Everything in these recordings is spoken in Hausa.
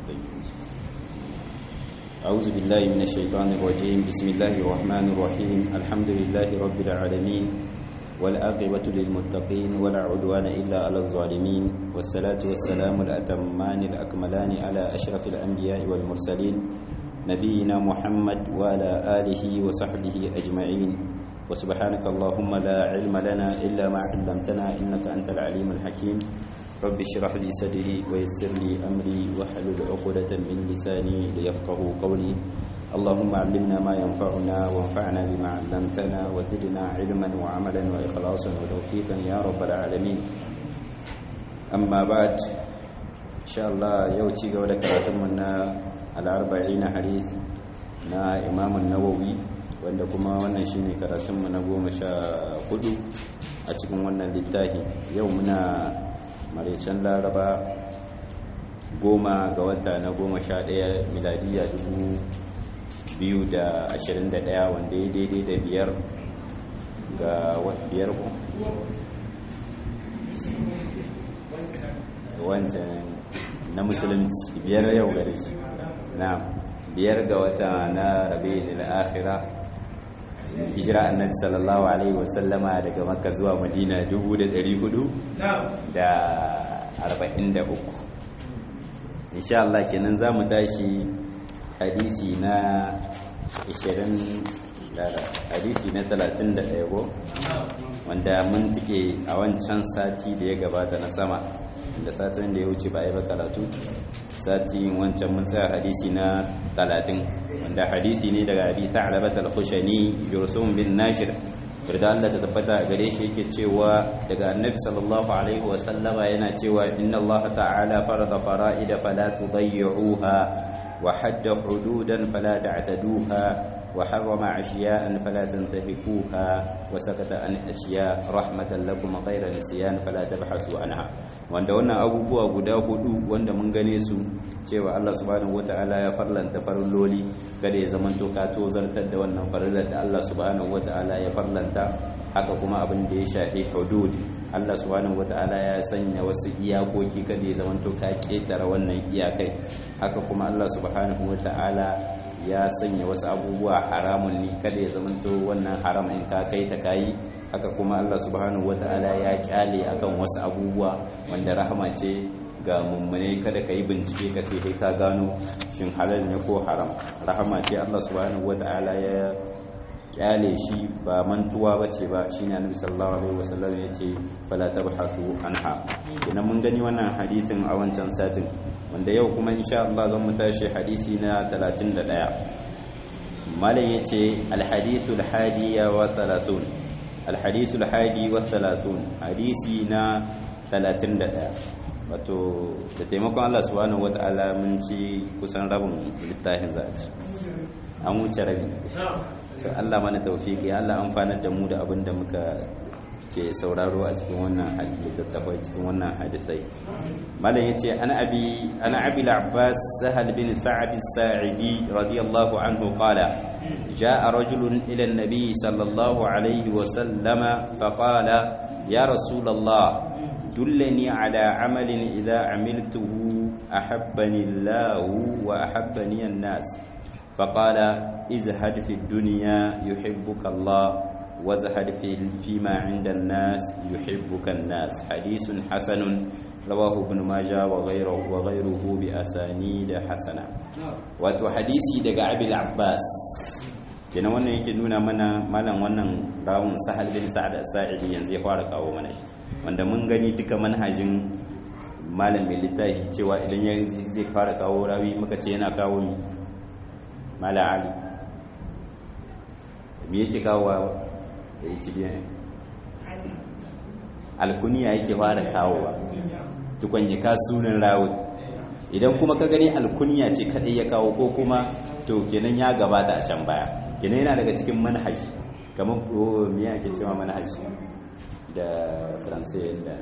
أعوذ بالله من الشيطان الرجيم بسم الله الرحمن الرحيم الحمد لله رب العالمين والآقبة للمتقين ولا عدوان إلا على الظالمين والصلاة والسلام الأتمان الأكملان على أشرف الأنبياء والمرسلين نبينا محمد وعلى آله وصحبه أجمعين وسبحانك اللهم لا علم لنا إلا ما علمتنا إنك أنت العليم الحكيم رب اشرح لي صدري ويسر لي أمري واحلل عقدة من لساني ليفقه قولي اللهم علمنا ما ينفعنا وانفعنا بما علمتنا وزدنا علما وعملا وإخلاصا وتوفيقا يا رب العالمين أما بعد إن شاء الله يوتي قولك راتمنا الأربعين حديث نا إمام النووي wanda kuma wannan shine karatunmu na goma sha hudu a cikin wannan littafi yau muna maraicen laraba goma ga wata na goma sha daya miladiya dubu biyu da ashirin da daya wanda ya daidai da biyar ga biyar ku wancan na musulunci biyar yau gare shi na biyar ga wata na rabe da akhira hijira annabi sallallahu alaihi wasallama daga makka zuwa madina 443 insha Allah kenan za mu tashi hadisi na 20 hadisi na 31 go wanda mun tike a wancan sati da ya gabata na sama da satin da ya wuce ba a yi ba karatu sati wancan mun tsaya hadisi na 30 wanda hadisi ne daga abi ta'labat al-khushani jursum bin nashir yarda Allah ta tabbata gare shi yake cewa daga annabi sallallahu alaihi wa sallama yana cewa inna Allah ta'ala farada fara'ida fala tudayyi'uha wa hadda hududan fala ta'taduha وحرم أشياء فلا تنتهكوها وسكت عن أشياء رحمة لكم غير نسيان فلا تبحثوا عنها wanda wannan abubuwa guda hudu wanda mun gane su cewa Allah subhanahu wataala ya farlanta farilloli kada ya zamanto ka tozartar da wannan farillar da Allah subhanahu wataala ya farlanta haka kuma abin da ya shafi hudud Allah subhanahu wataala ya sanya wasu iyakoki kada ya zamanto ka ketara wannan iyakai haka kuma Allah subhanahu wataala ya sanya wasu abubuwa haramun ne kada ya zamanto wannan haram in ka kai ta kayi haka kuma Allah subhanahu wata'ala ya kyale akan wasu abubuwa wanda rahama ce ga mummune kada ka yi bincike ka ce kai ka gano shin halal ne ko haram rahama ce Allah subhanahu wata'ala ya kyale shi ba mantuwa bace ba shine annabi sallallahu alaihi wasallam ya ce fala tabhasu anha idan mun gani wannan hadisin a wancan satin wanda yau kuma insha Allah zan mu tashi hadisi na 31 malam yace alhadithul hadiya wa 30 alhadithul hadi wa 30 hadisi na 31 wato da taimakon Allah subhanahu wataala mun ci kusan rabin littafin zaci an wuce rabi to Allah mana tawfiki Allah amfanar da mu da abin da muka ke sauraro a cikin wannan littattafai cikin wannan hadisai malam yace ana abi ana abi al-abbas sahal bin sa'd as-sa'idi radiyallahu anhu qala جاء رجل إلى النبي صلى الله عليه وسلم فقال يا رسول الله دلني على عمل إذا عملته أحبني الله وأحبني الناس فقال ازهد في الدنيا يحبك الله وزهد في فيما عند الناس يحبك الناس حديث حسن رواه ابن ماجه وغيره وغيره بأسانيد حسنة wato hadisi daga abil abbas kenan wannan yake nuna mana malam wannan rawun sahal bin sa'ad as-sa'idi yanzu ya fara kawo mana shi wanda mun gani duka manhajin malam mai littafi cewa idan ya zai fara kawo rawi muka ce yana kawo mi mala ali me yake kawo da yi cibiyan alkuniya yake fara kawowa tukon ya ka sunan rawi idan kuma ka gani alkuniya ce kadai ya kawo ko kuma to kenan ya gabata a can baya kenan yana daga cikin manhaji kamar me yake cewa manhaji da faransai da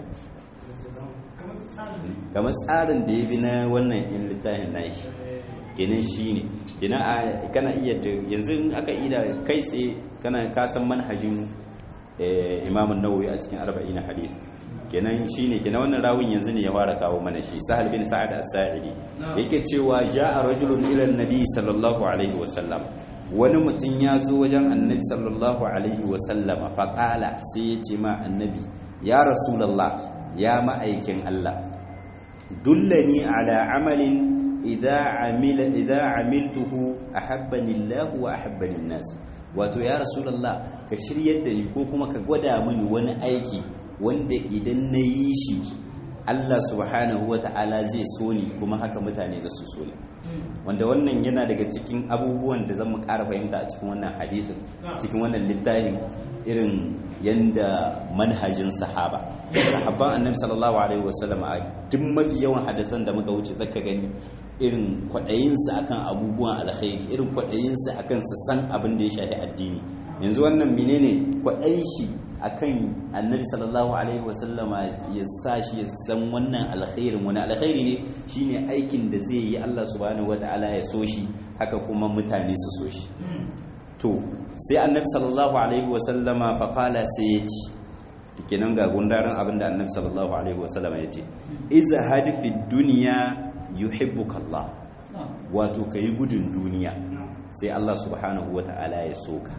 kamar tsarin da ya bi na wannan in littafin nashi kenan shi ne kenan kana iya da yanzu aka ida kai tsaye kana kasan manhajin imamun nawawi a cikin arba'in hadith kenan shine kenan wannan rawin yanzu ne ya fara kawo mana shi sahal bin sa'ad as-sa'idi yake cewa ja'a rajulun ila an-nabi sallallahu alaihi wa sallam wani mutum ya zo wajen annabi sallallahu alaihi wa sallama faqala sai ya ce ma annabi ya rasulullah ya ma'aikin Allah dullani ala amalin idza amila idza amiltuhu ahabbani Allah wa ahabbani an-nas wato ya rasulullah ka shiryar da ni ko kuma ka gwada mini wani aiki wanda idan na yi shi Allah subhanahu wa ta'ala zai so ni kuma haka mutane za su so ni wanda wannan yana daga cikin abubuwan da zan mu ƙara fahimta a cikin wannan hadisin cikin wannan littafin irin yanda manhajin sahaba sahabban annabi sallallahu alaihi wasallam a duk mafi yawan hadisan da muka wuce zaka gani irin kwaɗayinsu akan abubuwan alkhairi irin kwaɗayinsu akan su san abin da ya shafi addini yanzu wannan menene kwaɗayin shi akan annabi sallallahu alaihi wasallama ya sa shi ya san wannan alkhairin wani alkhairi ne shine aikin da zai yi Allah subhanahu wataala ya so shi haka kuma mutane su so shi to sai annabi sallallahu alaihi wasallama faqala sai ya ci kenan ga gundarin abin da annabi sallallahu alaihi wasallama ya ce izhad fi dunya yuhibbuka Allah wato kai gudun duniya sai Allah subhanahu wataala ya soka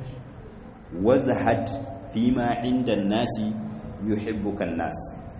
wazhad fima inda nasi yuhibbukan nas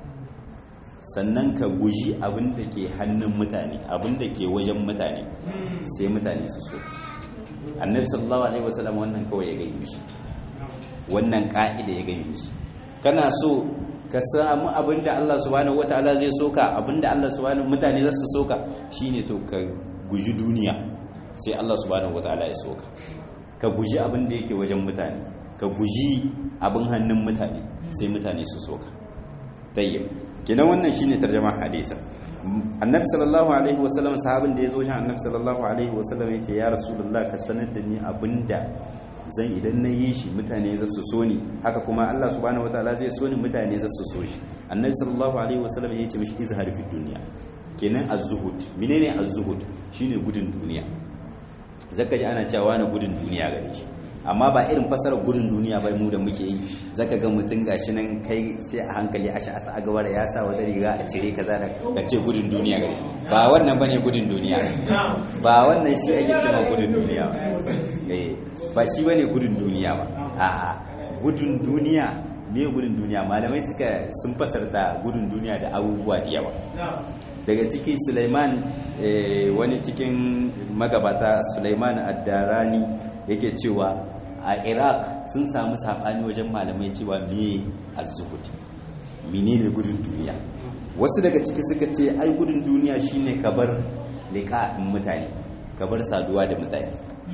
sannan ka guji abin da ke hannun mutane abin da ke wajen mutane sai mutane su so annabi sallallahu alaihi wasallam wannan kawai ya gani mishi wannan ka'ida ya gani mishi kana so ka samu abin da Allah subhanahu wataala zai soka abin da Allah subhanahu mutane za su soka shine to ka guji duniya sai Allah subhanahu wataala ya soka ka guji abin da yake wajen mutane ka guji abin hannun mutane sai mutane su soka tayyib kenan wannan shine tarjuma hadisa annabi sallallahu alaihi wasallam sahabin da yazo shan annabi sallallahu alaihi wasallam yace ya rasulullah ka sanar da ni abinda zan idan na yi shi mutane za su so ni haka kuma Allah subhanahu wataala zai so ni mutane za su so shi annabi sallallahu alaihi wasallam yace mishi izhar fi dunya kenan az-zuhud menene az-zuhud shine gudun duniya zaka ji ana cewa na gudun duniya gare shi amma ba irin fasarar gudun duniya bai mu da muke yi zaka ga mutum gashi nan kai sai a hankali a sha'asa a gabara ya sa wata riga a cire kaza da ka ce gudun duniya gare ba wannan bane gudun duniya ba wannan shi ake cewa gudun duniya eh ba shi bane gudun duniya ba a'a gudun duniya me gudun duniya malamai suka sun fasarta gudun duniya da abubuwa da yawa daga ciki Sulaiman wani cikin magabata Sulaiman ad-Darani yake cewa a iraq sun samu saɓani wajen malamai cewa me az-zuhud menene gudun duniya wasu daga ciki suka ce ai gudun duniya shine kabar liqa'in mutane kabar saduwa da mutane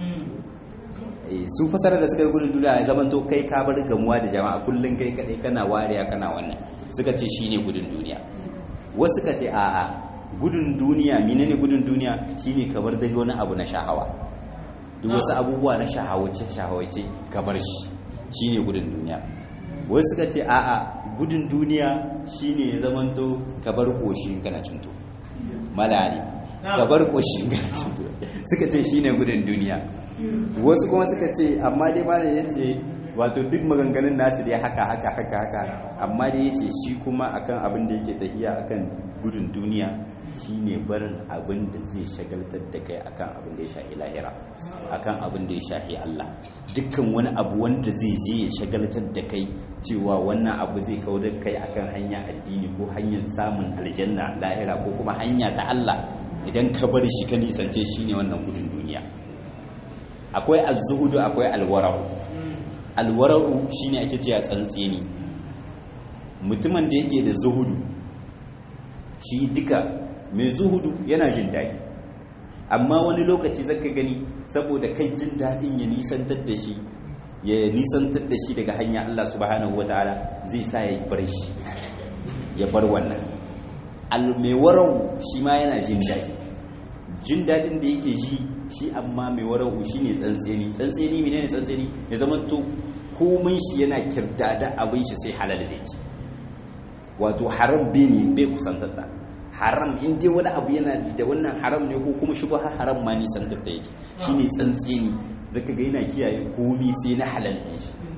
su fasara da suka yi gudun duniya ya zaman to kai ka bar gamuwa da jama'a kullum kai kadai kana wariya kana wannan suka ce shine gudun duniya wasu suka ce a'a gudun duniya menene gudun duniya shine kabar da wani abu na shahawa duk wasu abubuwa na shahawace shahawace ka bar shi shine gudun duniya wasu suka ce a'a gudun duniya shine ya zamanto ka bar koshin kana cinto malali ka bar koshin kana cinto suka ce shine gudun duniya wasu kuma suka ce amma dai malali yace wato duk maganganun nasu dai haka haka haka haka amma dai yace shi kuma akan abin da yake tafiya akan gudun duniya shine barin abin da zai shagaltar da kai akan abin da ya shafi lahira akan abin da ya shafi Allah dukkan wani abu wanda zai je ya shagaltar da kai cewa wannan abu zai kawo da kai akan hanya addini ko hanyar samun aljanna lahira ko kuma hanya ta Allah idan ka bar shi ka nisance shine wannan gudun duniya akwai az-zuhudu akwai alwara'u alwara'u shine ake cewa tsantseni mutumin da yake da zuhudu shi duka mai zuhudu yana jin daɗi amma wani lokaci zaka gani saboda kai jin daɗin ya nisantar da shi ya nisantar da shi daga hanya Allah subhanahu wataala zai sa ya bar shi ya bar wannan mai warau shi ma yana jin daɗi jin daɗin da yake ji shi amma mai warau shi ne tsantseni tsantseni mene ne tsantseni ya zama to komai shi yana kirdada abin shi sai halal zai ci wato haram bai ne bai kusantarta haram in dai wani abu yana da wannan haram ne ko kuma shi ba haram ma nisantarta yake shi ne tsantseni zaka ga yana kiyaye komai sai na halal ɗin shi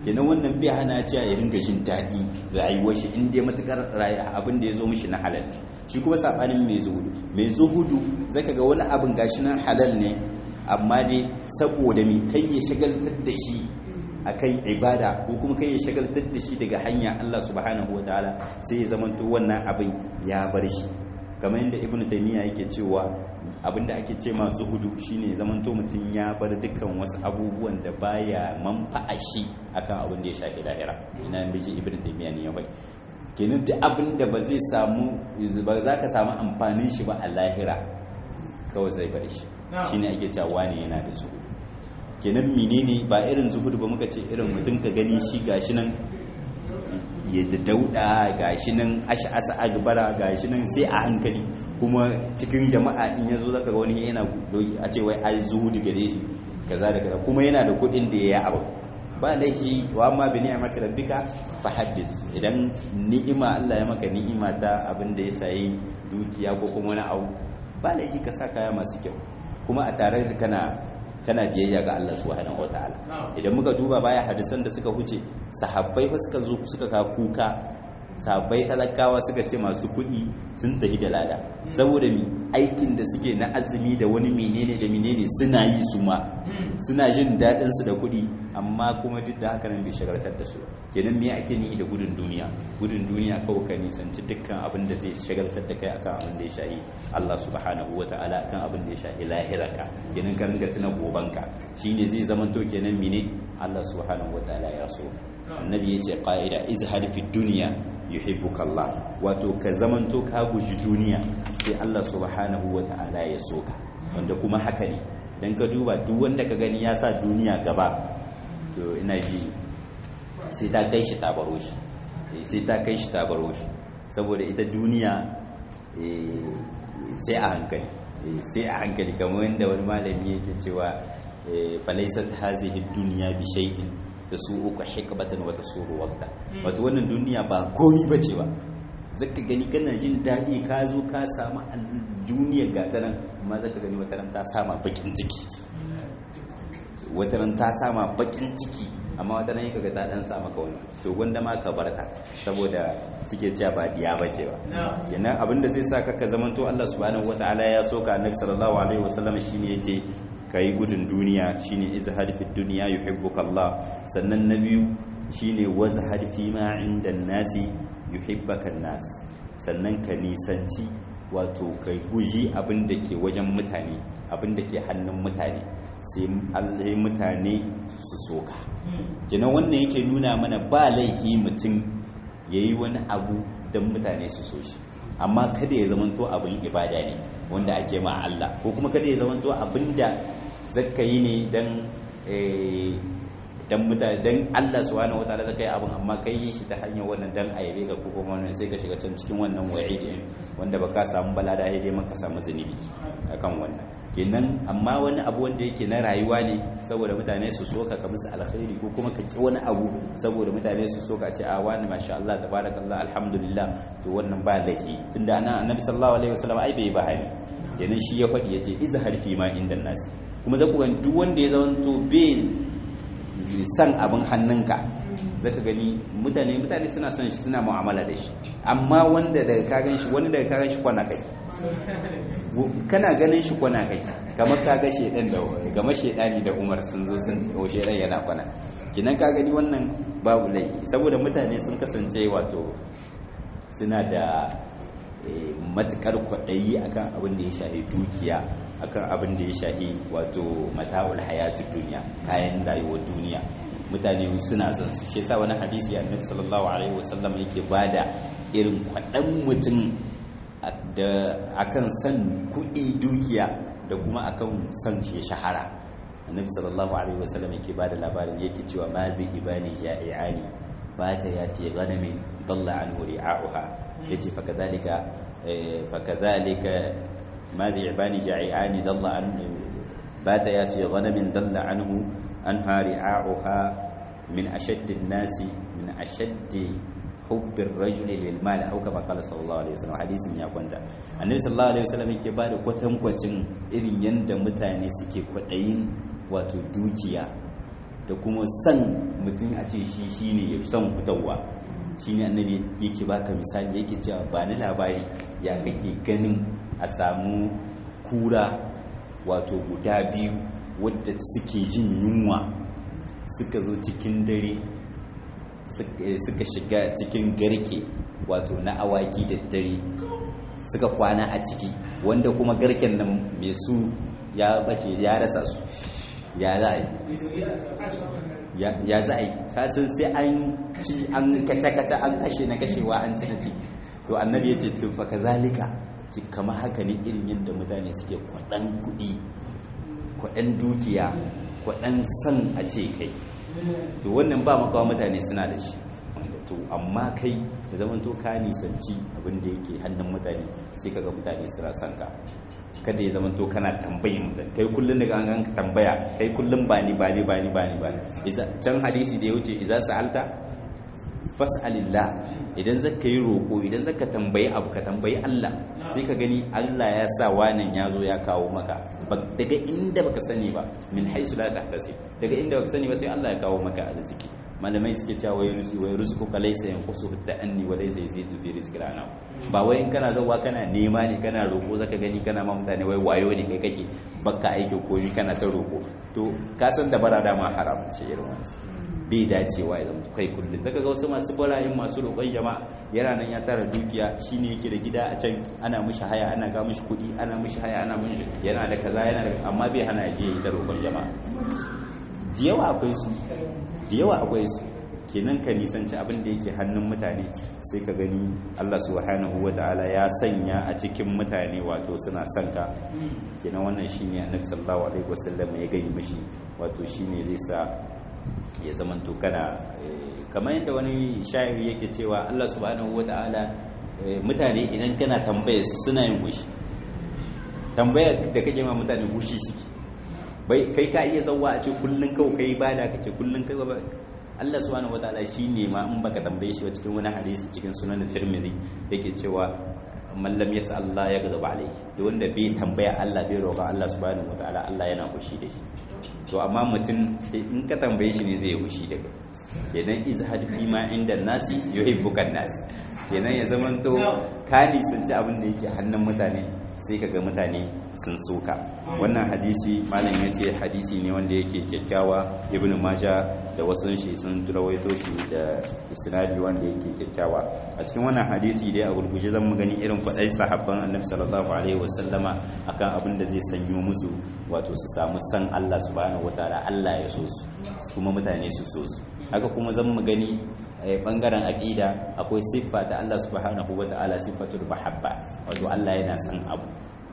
kenan wannan bai hana cewa ya ringa jin daɗi rayuwar shi in dai matukar abin da ya zo mishi na halal shi kuma sabanin mai zuhudu mai zuhudu zaka ga wani abin gashi nan halal ne amma dai saboda mai kai ya shagaltar da shi akan ibada ko kuma kai ya shagaltar da shi daga hanya Allah subhanahu wataala sai ya zamanto wannan abin ya bar shi kamar yadda ibn taymiya yake cewa abinda ake ce ma zuhudu shine zamanto mutum ya bar dukkan wasu abubuwan da baya manfa'a shi akan abin da ya shafi lahira ina miji ibn taymiya ne ya bai kenan duk abin da ba zai samu ba za ka samu amfanin shi ba a lahira kawai zai bar shi shine ake cewa wani yana da zuhudu kenan menene ba irin zuhudu ba muka ce irin mutum ka gani shi gashi nan ya da dauda gashi nan ash'asa agbara gashi nan sai a hankali kuma cikin jama'a in yazo zaka ga wani yana a ce wai ai zuhudu gare shi kaza da kaza kuma yana da kuɗin da ya abu ba laifi wa amma bi ni'mati rabbika fa haddis idan ni'ima Allah ya maka ni'ima ta abin da ya sayi dukiya ko kuma wani abu ba laifi ka sa kaya masu kyau kuma a tare da kana kana biyayya ga Allah subhanahu wataala idan muka duba baya hadisan da suka huce sahabbai ba suka zo suka ka kuka sahabbai talakawa suka ce masu kuɗi sun tafi da lada saboda mi aikin da suke na azumi da wani menene da menene suna yi su ma suna jin daɗin su da kuɗi amma kuma duk da haka nan bai shagaltar da su kenan me ake ni da gudun duniya gudun duniya kawai ka nisanci dukkan abin da zai shagaltar da kai akan abin da ya shahi Allah subhanahu wata'ala akan abin da ya shahi lahiraka kenan ka ringa tuna gobanka shine zai zama to kenan mene Allah subhanahu wata'ala ya so annabi yace qa'ida izhad fi dunya yuhibbuka Allah wato ka zamanto ka guji duniya sai Allah subhanahu wata'ala ya so ka wanda kuma haka ne dan ka duba duk wanda ka gani ya sa duniya gaba to ina ji sai ta kai shi tabaro shi sai ta kai shi tabaro shi saboda ita duniya sai a hankali sai a hankali kamar yadda wani malami yake cewa falaisat hazihi duniya bi shay'in tasu'uka hikbatan wa tasuru waqta wato wannan duniya ba komi bace ba zaka gani kana jin daɗi ka zo ka samu duniyar gatanan amma zaka gani wata ran ta sama bakin ciki wata ran ta sama bakin ciki amma wata nan kaga ta dan sa maka wani to gwanda ma ka barta saboda suke cewa ba diya bace ba kenan abinda zai sa ka zamanto Allah subhanahu wataala ya soka annabi sallallahu alaihi wasallam shine yace kai gudun duniya shine izhar fi dunya yuhibbuka Allah sannan na biyu shine wazhar fi ma inda nasi yuhibbaka nas sannan ka nisanci wato kai guji abin da ke wajen mutane abin da ke hannun mutane sai Allah mutane su soka kenan wannan yake nuna mana ba laifi mutum ya yi wani abu don mutane su so shi amma kada ya zamanto abin ibada ne wanda ake ma Allah ko kuma kada ya zamanto abin da zaka yi ne don dan mutane dan Allah subhanahu wataala zaka yi abin amma kai yi shi ta hanyar wannan dan ayabe ka ko kuma wannan sai ka shiga can cikin wannan wa'idi wanda baka samu balada dai man ka samu zunubi akan wannan kenan amma wani abu wanda yake na rayuwa ne saboda mutane su so ka musu alkhairi ko kuma ka ki wani abu saboda mutane su so ka ce a wani masha Allah tabarakallah alhamdulillah to wannan ba laifi tunda ana annabi sallallahu alaihi wasallam ai bai bahani kenan shi ya faɗi yace izhar fi ma inda nasi kuma zaku ga duk wanda ya zamanto bai san abin hannunka zaka gani mutane mutane suna son shi suna mu'amala da shi amma wanda daga ka gan shi wani daga ka gan shi kwana kai kana ganin shi kwana kai kamar ka ga shedan da gama shedani da Umar sun zo sun o shedan yana kwana kinan ka gani wannan babu laifi saboda mutane sun kasance wato suna da matukar kwaɗayi akan abin da ya shahi dukiya akan abin da ya shahi wato mata'ul hayatun duniya kayan rayuwar duniya mutane suna son su shi yasa wani hadisi annabi sallallahu alaihi wasallam yake bada irin kwaɗan mutum da akan san kuɗi dukiya da kuma akan san shi shahara annabi sallallahu alaihi wasallam yake bada labarin yake cewa ma zai ibani ja'iani ba ta ya ce ganamin dalla anhu ri'a'uha yace fa kadhalika fa kadhalika ma zai ibani ja'iani dalla an ba ta ya ce ganamin dalla anhu anha ri'a'uha min ashaddi an-nasi min ashaddi hubbin rajuli lil mal au kama qala sallallahu alaihi wasallam hadisin ya kwanta annabi sallallahu alaihi wasallam yake bada kwatankwacin irin yanda mutane suke kwadayin wato dukiya da kuma san mutum a ce shi shine ya san fitowa shine annabi yake baka misali yake cewa ba ni labari ya kake ganin a samu kura wato guda biyu wadda suke jin yunwa suka zo cikin dare suka shiga cikin garke wato na awaki da dare suka kwana a ciki wanda kuma garken nan mai su ya bace ya rasa su ya za a yi ya za a yi kasan sai an ci an kace-kace an kashe na kashewa an ci na ci to annabi ya ce tufa ka zalika ci kama haka ne irin yadda mutane suke kwaɗan kuɗi kwaɗan dukiya kwaɗan san a ce kai to wannan ba makawa mutane suna da shi to amma kai da zaman to ka nisanci abin da yake hannun mutane sai kaga mutane suna son ka kada ya zama to kana tambayin mutum kai kullum daga an ka tambaya kai kullum ba ni ba ni ba ni ba ni ba ni can hadisi da ya wuce idza sa'alta fas'alillah idan zaka yi roko idan zaka tambayi abu ka tambayi Allah sai ka gani Allah ya sa wannan ya zo ya kawo maka daga inda baka sani ba min haisu la tahtasib daga inda baka sani ba sai Allah ya kawo maka arziki malamai suke cewa wai rizqu wai rizqu ka laysa yanqusu ta'anni wa laysa yazidu fi rizqi rana ba wai in kana zawa kana nema ne kana roko zaka gani kana ma mutane wai wayo ne kai kake baka aiki ko ni kana ta roko to ka san da bara dama haram ce irin wannan bai dacewa ya zama kai kullum zaka ga wasu masu bala'in masu roƙon jama'a yana nan ya tara dukiya shine yake da gida a can ana mishi haya ana ga mishi kuɗi ana mishi haya ana mishi yana da kaza yana da amma bai hana je ya ta roƙon jama'a da yawa akwai su da yawa akwai su kenan ka nisanci abin da yake hannun mutane sai ka gani Allah subhanahu ta'ala ya sanya a cikin mutane wato suna son ka kenan wannan shine annabi sallallahu alaihi wasallam ya gani mishi wato shine zai sa ya zaman to kana kamar yadda wani shayiri yake cewa Allah subhanahu ta'ala mutane idan kana tambaya su suna yin gushi tambaya da kake ma mutane gushi suke bai kai ka iya zauwa a ce kullun kawai kai bada kake kullun kai ba Allah subhanahu wataala shine ma in baka tambaye shi cikin wani hadisi cikin sunan Tirmidhi yake cewa man lam yasa Allah ya gaba alai da wanda bai tambaya Allah bai roƙa Allah subhanahu wataala Allah yana kushi da shi to amma mutum in ka tambaye shi ne zai kushi da kai kenan izhad fi ma inda nasi yuhibbuka nas kenan ya zamanto ka nisanci abin da yake hannun mutane sai ka ga mutane sun soka wannan hadisi malam ya ce hadisi ne wanda yake kyakkyawa ibn maja da wasu shi sun rawaito shi da isnadi wanda yake kyakkyawa a cikin wannan hadisi dai a gurguje zan mu gani irin kwadai sahabban annabi sallallahu alaihi wasallama akan abin da zai sanyo musu wato su samu san Allah subhanahu wataala Allah ya so su kuma mutane su so su haka kuma zan mu gani bangaren aqida akwai siffa ta Allah subhanahu wataala siffatul mahabba wato Allah yana san abu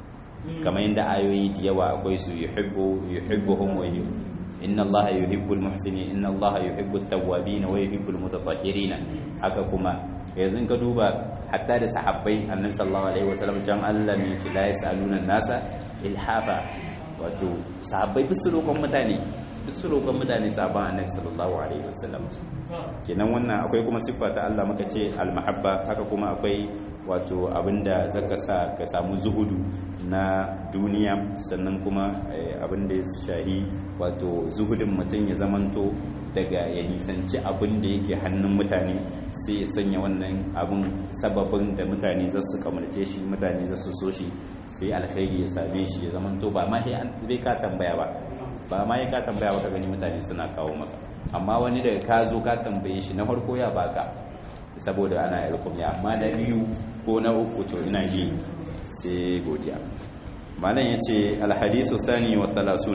kamar yadda ayoyi da yawa akwai su yuhibbu yuhibbuhum wa inna Allah yuhibbul muhsinin inna Allah yuhibbut tawwabin wa yuhibbul mutatahhirin haka kuma yanzu ka duba hatta da sahabbai annabi sallallahu alaihi wasallam jan Allah ne ki la yasaluna nasa ilhafa wato sahabbai bisu roƙon mutane bisu roƙon mutane sabon annabi sallallahu alaihi wasallam kenan wannan akwai kuma siffa ta Allah muka ce almahabba haka kuma akwai wato abinda zaka sa ka samu zuhudu na duniya sannan kuma abinda ya shahi wato zuhudin mutum ya zamanto daga ya nisanci abin da yake hannun mutane sai ya sanya wannan abin sababin da mutane za su kamarce shi mutane za su so shi sai alkhairi ya same shi ya zamanto ba ma sai ka tambaya ba ba ma ya ka tambaya ba ka gani mutane suna kawo maka amma wani daga ka zo ka tambaye shi na farko ya baka saboda ana yarkum ya amma na biyu ko na uku to ina yi sai godiya malam yace alhadisu sani wa thalathun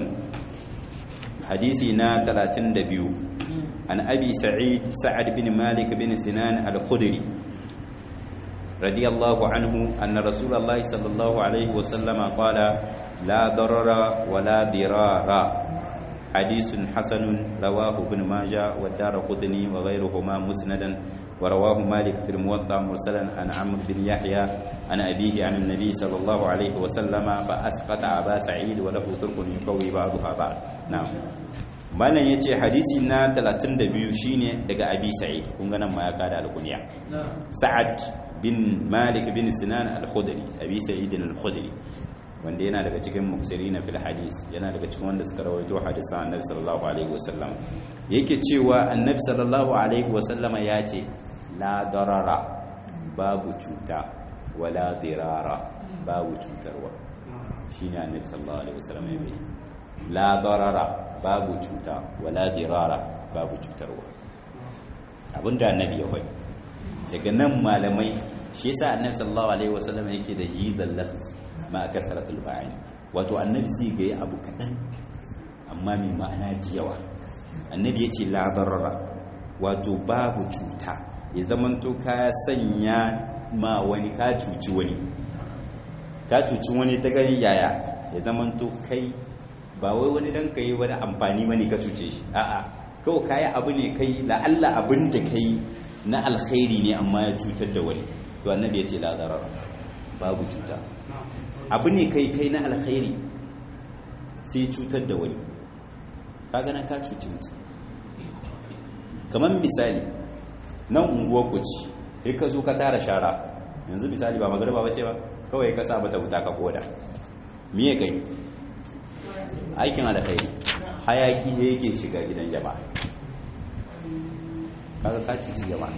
hadisi na 32 an abi sa'id sa'ad bin malik bin sinan al-khudri radiyallahu anhu anna rasulullahi sallallahu alaihi wa sallama qala la darara wa la dirara حديث حسن رواه ابن ماجه والدار قطني وغيرهما مسندا ورواه مالك في الموطأ مرسلا عن عمرو بن يحيى عن أبيه عن النبي صلى الله عليه وسلم فأسقط أبا سعيد وله ترك يقوي بعضها بعض نعم malam ya ce hadisi na 32 shine daga abi sa'id kun ga nan ma ya kada alkunya sa'ad bin malik bin sinan al-khudri abi sa'id al-khudri wanda yana daga cikin muksirina fil hadis yana daga cikin wanda suka rawaito hadisan annabi sallallahu alaihi wasallam yake cewa annabi sallallahu alaihi wasallam ya ce la darara babu cuta wala dirara babu cutarwa shine annabi sallallahu alaihi wasallam ya bai la darara babu cuta wala dirara babu cutarwa abinda annabi ya faɗi daga nan malamai shi yasa annabi sallallahu alaihi wasallam yake da jizal lafz ma kasratul ba'in wato annabi sai ga abu kadan amma mai ma'ana da yawa annabi yace la darara wato babu cuta ya zamanto ka sanya ma wani ka cuci wani ka cuci wani ta gani yaya ya zamanto kai ba wai wani dan kai wani amfani mani ka cuce shi a'a kawai kayi abu ne kai la'alla abin da kai na alkhairi ne amma ya cutar da wani to annabi ya ce la darar babu cuta abu ne kai kai na alkhairi sai cutar da wani ka gana ka cuci mutum kamar misali nan unguwar kuci sai ka zo ka tara shara yanzu misali ba magarba bace ba kawai ka sa mata wuta ka koda miye kai aikin alkhairi hayaki ne yake shiga gidan jama'a kaga ka cuci jama'a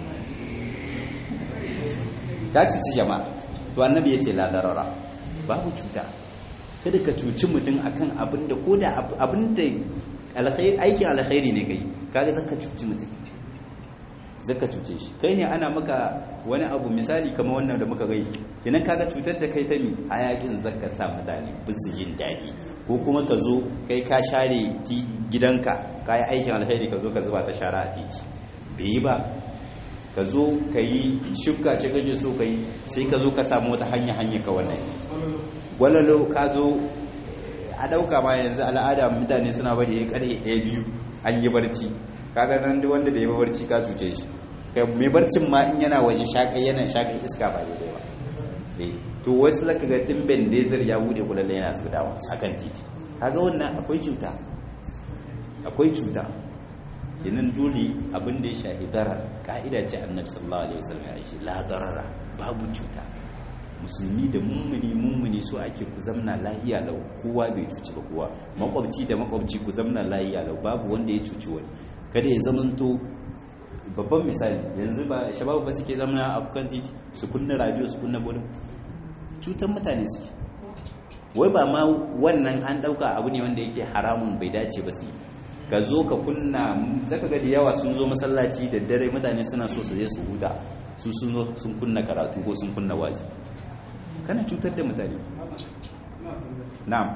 ka cuci jama'a to annabi yace la darara babu cuta kada ka cuci mutum akan abin da ko da abin da alkhairi aikin alkhairi ne kai kaga zaka cuci mutum zaka cuce shi kai ne ana maka wani abu misali kamar wannan da muka gai kinan kaga cutar da kai ta mi hayakin zaka sa mutane bisu jin daɗi ko kuma ka zo kai ka share gidanka ka yi aikin alkhairi ka zo ka zuba ta shara a titi bai yi ba ka zo ka yi shuka ce kake so ka yi sai ka zo ka samu wata hanya hanya ka wannan gwalalo ka zo a ɗauka ma yanzu al'ada mutane suna bari ya karye ɗaya biyu an yi barci kaga nan duk wanda da ya barci ka cuce shi kai mai barcin ma in yana waje shaƙai yana shaƙai iska ba daidai ba to wasu zaka ga timben desert ya bude kulalle yana su dawo akan titi kaga wannan akwai cuta akwai cuta kinan dole abin da ya shahi darar ka'ida ce annabi sallallahu alaihi wasallam ya ce la darara babu cuta musulmi da mummuni mummuni so ake ku zamna lahiya lau kowa bai cuci ba kowa makwabci da makwabci ku zamna lahiya lau babu wanda ya cuci wani kada ya zamanto babban misali yanzu ba shababu ba suke zamna a kan titi su kunna radio su kunna bolin cutan mutane suke wai ba ma wannan an dauka abu ne wanda yake haramun bai dace ba su ka zo ka kunna zaka ga da yawa sun zo masallaci da dare mutane suna so su je su huta su sun zo sun kunna karatu ko sun kunna wazi kana cutar da mutane na'am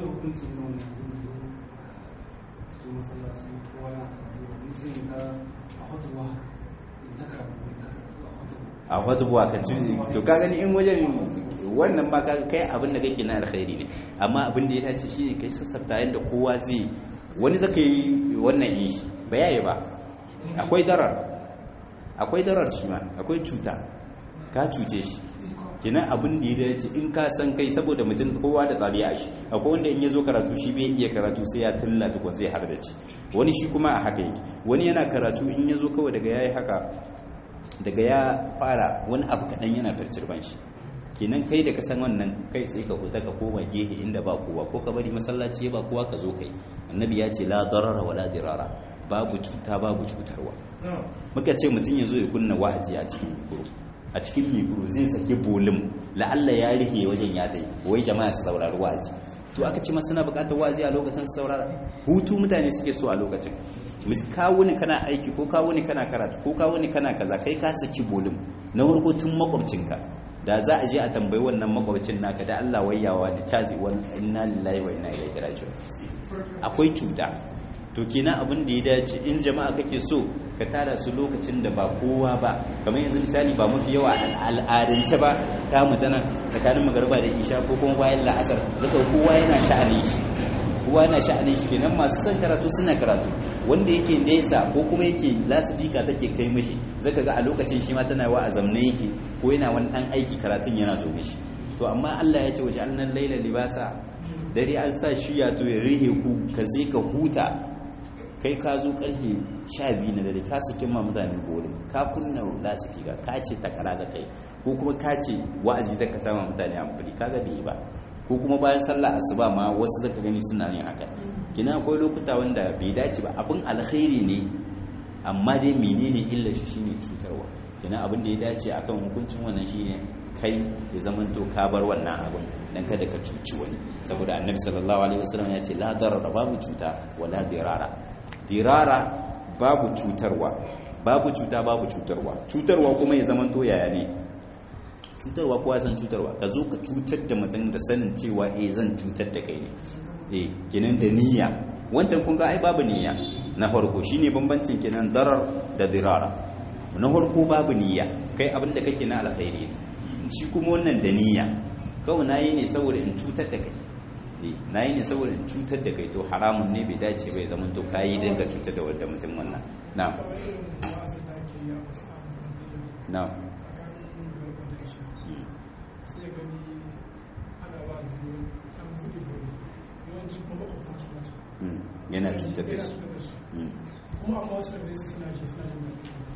a hutubuwa ka ci to ka gani in wajen wannan ba kai abin da kake na alkhairi ne amma abin da ya dace shi ne kai sassafta yadda kowa zai wani zaka yi wannan yi ba yayi ba akwai darar akwai darar shi ma akwai cuta ka cuce shi kenan abin da ya dace in ka san kai saboda mutum kowa da tsariya shi akwai wanda in ya zo karatu shi bai iya karatu sai ya tulla tukun zai har da ci wani shi kuma a haka yake wani yana karatu in ya zo kawai daga yayi haka daga ya fara wani abu kaɗan yana fircirban shi kenan kai da ka san wannan kai sai ka huta ka koma gehe inda ba kowa ko ka bari masallaci ba kowa ka zo kai annabi ya ce la darara wala dirara babu cuta babu cutarwa muka ce mutum ya zo ya kunna wa'azi a cikin mikro a cikin mikro zai saki bolin la'alla ya rihe wajen ya tai wai jama'a su saurari wa'azi to aka ce masu suna bukatar wa'azi a lokacin su saurara hutu mutane suke so a lokacin kawo ne kana aiki ko kawo ne kana karatu ko kawo ne kana kaza kai ka saki bolin na farko tun makwabcinka da za a je a tambayi wannan makwabcin naka da Allah wayyawa da tazi wani inna lillahi wa inna ilaihi raji'un akwai cuta to kenan abin da ya dace in jama'a kake so ka tara su lokacin da ba kowa ba kamar yanzu misali ba mafi yawa al'adance ba ta mutana tsakanin magarba da isha ko kuma bayan la'asar zaka kowa yana sha'anin shi kowa yana sha'anin shi kenan masu son karatu suna karatu wanda yake nesa ko kuma yake lasifika take kai mishi zaka ga a lokacin shi ma tana wa a zamne yake ko yana wani dan aiki karatun yana zo mishi to amma Allah ya ce waje annan laila libasa dare an sa shi ya to ya rihe ku ka je ka huta kai ka zo karfe 12 na dare ka saki ma mutane gorin ka kunna lasifika ka ce takara za kai ko kuma ka ce wa'azi zaka sama mutane amfani kaga bai ba ko kuma bayan sallah asuba ma wasu zaka gani suna yin haka kina akwai lokuta wanda bai dace ba abin alkhairi ne amma dai menene illa shi shine cutarwa kina abin da ya dace akan hukuncin wannan shine kai ya zaman to ka bar wannan abin dan kada ka cuci wani saboda annabi sallallahu alaihi wasallam ya ce la darara babu cuta wala dirara dirara babu cutarwa babu cuta babu cutarwa cutarwa kuma ya zaman to yaya ne cutarwa kowa san cutarwa ka zo ka cutar da mutum da sanin cewa eh zan cutar da kai ne eh kenan da niyya wancan kun ga ai babu niyya na farko shine bambancin kenan darar da dirara na farko babu niyya kai abin da kake na alkhairi ne shi kuma wannan da niyya kawai nayi ne saboda in cutar da kai eh nayi ne saboda in cutar da kai to haramun ne bai dace bai zaman to kai dan ka cutar da wanda mutum wannan na'am na'am sai gani ana ba da an buɗe gari yawanci kuma makwabta suna ci Mm, yana cutar da su Mm. kuma amma wasu da su suna ji suna jin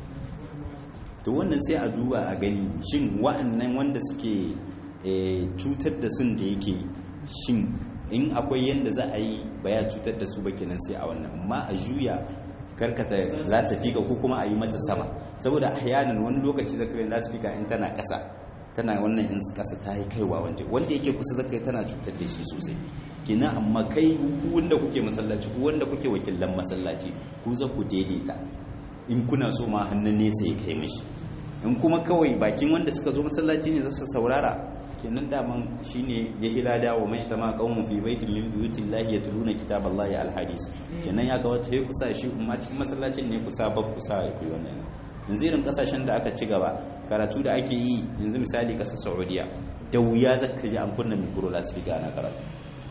to wannan sai a duba a gani shin wa'annan wanda suke eh, cutar da sun da yake shin in akwai yadda za a yi baya cutar da su ba kenan sai a wannan amma a juya karkata lasafika ko kuma a yi mata sama saboda ahyanan wani lokaci zaka yi lasafika in tana kasa tana wannan in kasa ta yi kaiwa wanda wanda yake kusa zaka yi tana cutar da shi sosai kina amma kai ku wanda kuke masallaci ku wanda kuke wakilan masallaci ku za ku daidaita in kuna so ma hannun nesa ya kai mishi in kuma kawai bakin wanda suka zo masallaci ne za su saurara kenan daman shine ya hilada wa mai tama qaumun fi baitin min buyutillahi yatluna kitaballahi alhadis kenan ya kawata sai kusa shi umma cikin masallacin ne kusa bab kusa ya koyi wannan yanzu irin kasashen da aka ci gaba karatu da ake yi yanzu misali kasar Saudiya da wuya zaka ji an kunna mikro lasifika ana karatu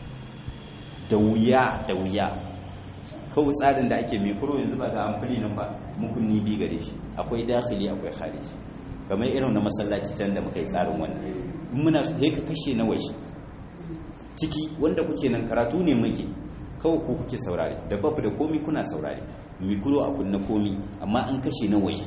da wuya da wuya kawai tsarin da ake mikro yanzu ba ga amfani nan ba mukunni bi gare shi akwai dakhili akwai khariji kamar irin na masallaci can da muka yi tsarin wannan in muna sai ka kashe na waje ciki wanda kuke nan karatu ne muke kawai ko kuke saurare da babu da komi kuna saurare mikro a kunna komi amma an kashe na waje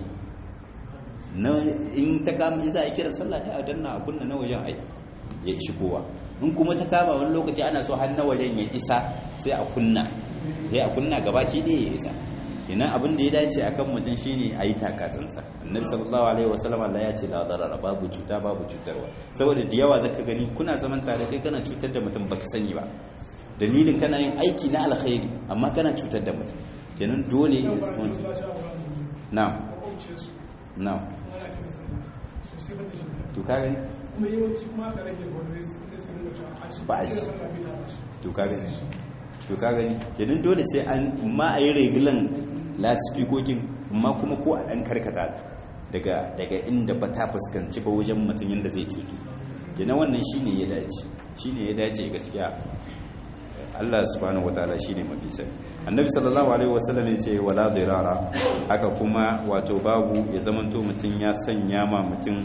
na in ta kama in za a yi kiran sallah ne a danna a kunna na wajen ai ya ishi kowa in kuma ta kama wani lokaci ana so har na wajen ya isa sai a kunna sai a kunna gabaki ɗaya ya isa ina abin da ya dace akan mutum shine a yi takatsantsa annabi sallallahu alaihi wasallam Allah ya ce la darara babu cuta babu cutarwa saboda da yawa zaka gani kuna zaman tare kai kana cutar da mutum baka sani ba dalilin kana yin aiki na alkhairi amma kana cutar da mutum kenan dole nan ba da masallaci a wani na'am makwabcin su na'am ana kiran sallah sosai ba ta shi to ka gani kuma yawanci kuma aka rage wani su ne su rinka cewa a cikin Ba a kiran ji. sallah bai ta tashi to ka gani to ka gani kenan dole sai an ma a yi regilan lasifikokin amma kuma ko a ɗan karkata ta daga daga inda ba ta fuskanci ba wajen mutum yadda zai cutu kenan wannan shine ya dace shine ya dace gaskiya Allah subhanahu wataala shine mafi sani annabi sallallahu alaihi wasallam ya ce wala dirara haka kuma wato babu ya zamanto mutum ya sanya ma mutum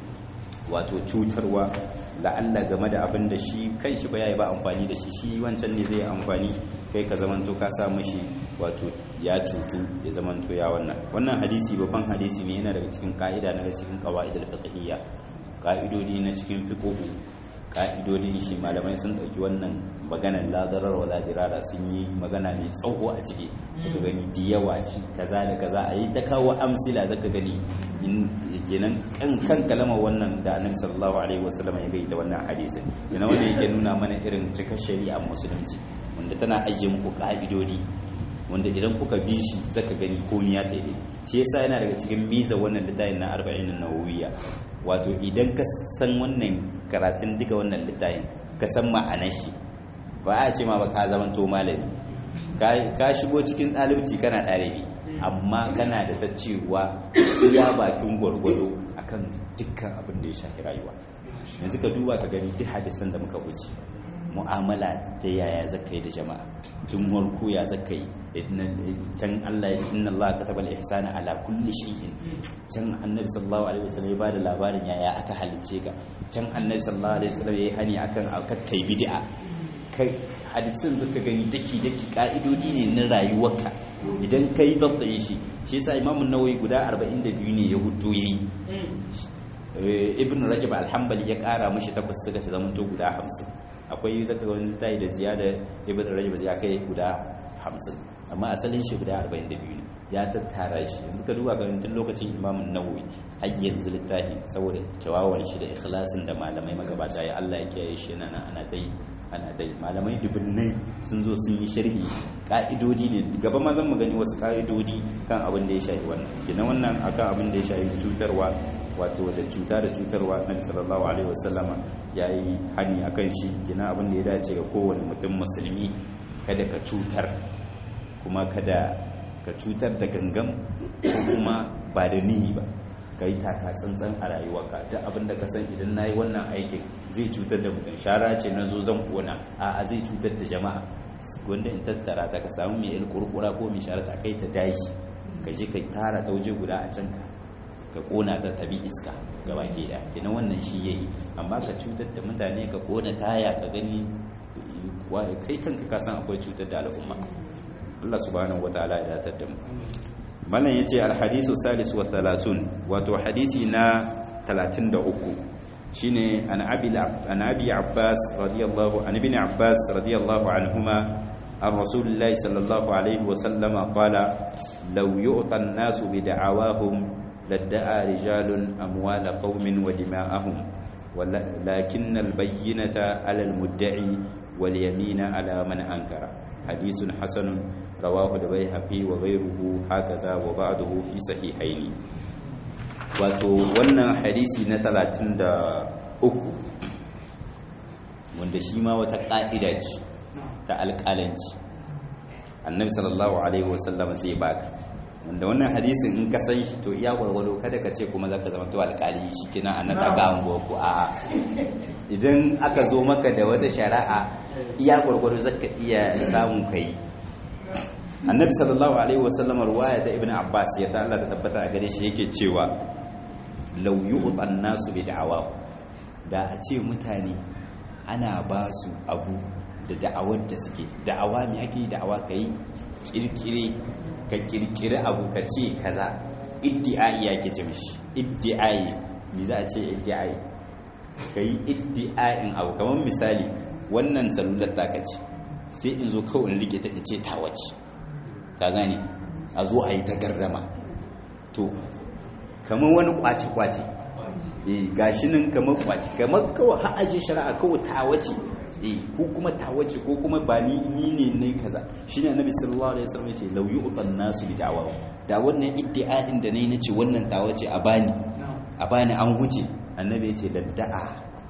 wato cutarwa la'alla game da abin da shi kan shi ba ya yi ba amfani da shi shi wancan ne zai amfani kai ka zamanto ka sa mishi wato ya cutu ya zamanto ya wannan wannan hadisi babban hadisi ne yana daga cikin ka'ida daga cikin qawaidul fiqhiyya ka'idodi na cikin fiqhu ka'idodin shi malamai sun dauki wannan maganar ladarar wala dirara sun yi magana mai tsawo a ciki ka gani da yawa shi kaza da kaza a yi ta kawo amsila zaka gani in kenan kan kan kalama wannan da annabi sallallahu alaihi wasallam ya gaida wannan hadisin yana wannan yake nuna mana irin cikar shari'a musulunci wanda tana ajiye muku ka'idodi wanda idan kuka bi shi zaka gani komai ya tayi shi yasa yana daga cikin miza wannan littafin na 40 nawawiyya wato idan ka san wannan karatun duka wannan littafin ka san ma'anar shi ba a ce ma ba ka zama to malami ka shigo cikin ɗalibci kana ɗalibi amma kana da ta cewa iya bakin gwargwado akan dukkan abin da ya shafi rayuwa yanzu ka duba ka gani duk hadisan da muka wuce mu'amala ta yaya zaka yi da jama'a tun warko ya zaka yi can Allah inna Allah kataba al-ihsana ala kulli shay'in can annabi sallallahu alaihi wasallam ya bada labarin yaya aka halicce ka can annabi sallallahu alaihi wasallam ya yi hani akan kai bid'a kai hadisin zaka gani daki daki ka'idodi ne na rayuwarka idan kai zabtaye shi shi yasa imamun nawawi guda 42 ne ya hudo yayi ibn rajab al-hanbali ya kara mishi takwas suka ci zamanto guda 50 akwai zaka ga wani tayi da ziyada ibn rajab ya kai guda 50 amma asalin shi guda 42 ne ya tattara shi yanzu ka duba kan tun lokacin imam nawawi har yanzu littafi saboda kyawawan shi da ikhlasin da malamai magabata ya Allah ya kiyaye shi nan ana ta yi ana ta yi malamai dubunnai sun zo sun yi sharhi ka'idodi ne gaba ma zan mu gani wasu ka'idodi kan abin da ya shafi wannan kenan wannan akan abin da ya shafi cutarwa wato da cuta da cutarwa nabi sallallahu alaihi wasallama yayi hani akan shi kenan abin da ya dace ga kowane mutum musulmi kada ka cutar kuma kada ka cutar da gangam ko kuma ba da nihi ba ka yi taka tsantsan a rayuwarka duk abin da ka san idan na yi wannan aikin zai cutar da mutum shara ce na zo zan kona a zai cutar da jama'a wanda in tattara ta ka samu mai il kurkura ko mai shara ta kai ta dashi ka je ka tara ta waje guda a can ka ka kona ta tabi iska gaba ke da kenan wannan shi yayi amma ka cutar da mutane ka kona taya ka gani kai kanka ka san akwai cutar da al'umma Allah subhanahu wataala ya datar da mu mallan yace alhadisu salis wa 30 wato hadisi na 33 shine an abi an abi abbas radiyallahu an ibn abbas radiyallahu anhuma عن رسول الله صلى الله عليه وسلم قال لو يؤتى الناس بدعواهم لادعى رجال أموال قوم ودماءهم ولكن البينة على المدعي واليمين على من أنكر حديث حسن رواه البيهقي وغيره هكذا وبعضه في صحيحين wato wannan hadisi na 33 wanda shi ma wata ƙa'ida ce ta alƙalanci annabi sallallahu alaihi wasallam zai baka wanda wannan hadisin in ka san shi to iya gwargwado kada ka ce kuma zaka zama to alƙali shi kina a naɗa ga anguwa ko a idan aka zo maka da wata shari'a iya gwargwado zaka iya samu kai annabi sallallahu alaihi wasallam ruwaya ta ibnu abbas ya ta Allah ta tabbata a gare shi yake cewa law yu'tan nasu bi da'awa da a ce mutane ana ba su abu da da'awar da suke da'awa me ake da'awa kai kirkire ka kirkire abu ka ce kaza iddi'ai ya ke ce mishi iddi'ai me za a ce iddi'ai ka yi iddi'ain abu kamar misali wannan salular ta ce sai in zo kawai in rike ta in ce ta wace ka gane a zo a yi ta gardama to kamar wani kwace-kwace eh gashi nan kamar kwace kamar kawai har aje shari'a kawai ta wace eh ko kuma ta wace ko kuma ba ni ni ne ne kaza shine annabi sallallahu alaihi wasallam yace law yu'tan nasu bi da'wa da wannan iddi'a'in da nayi nace wannan ta wace a bani a bani an huce annabi yace ladda'a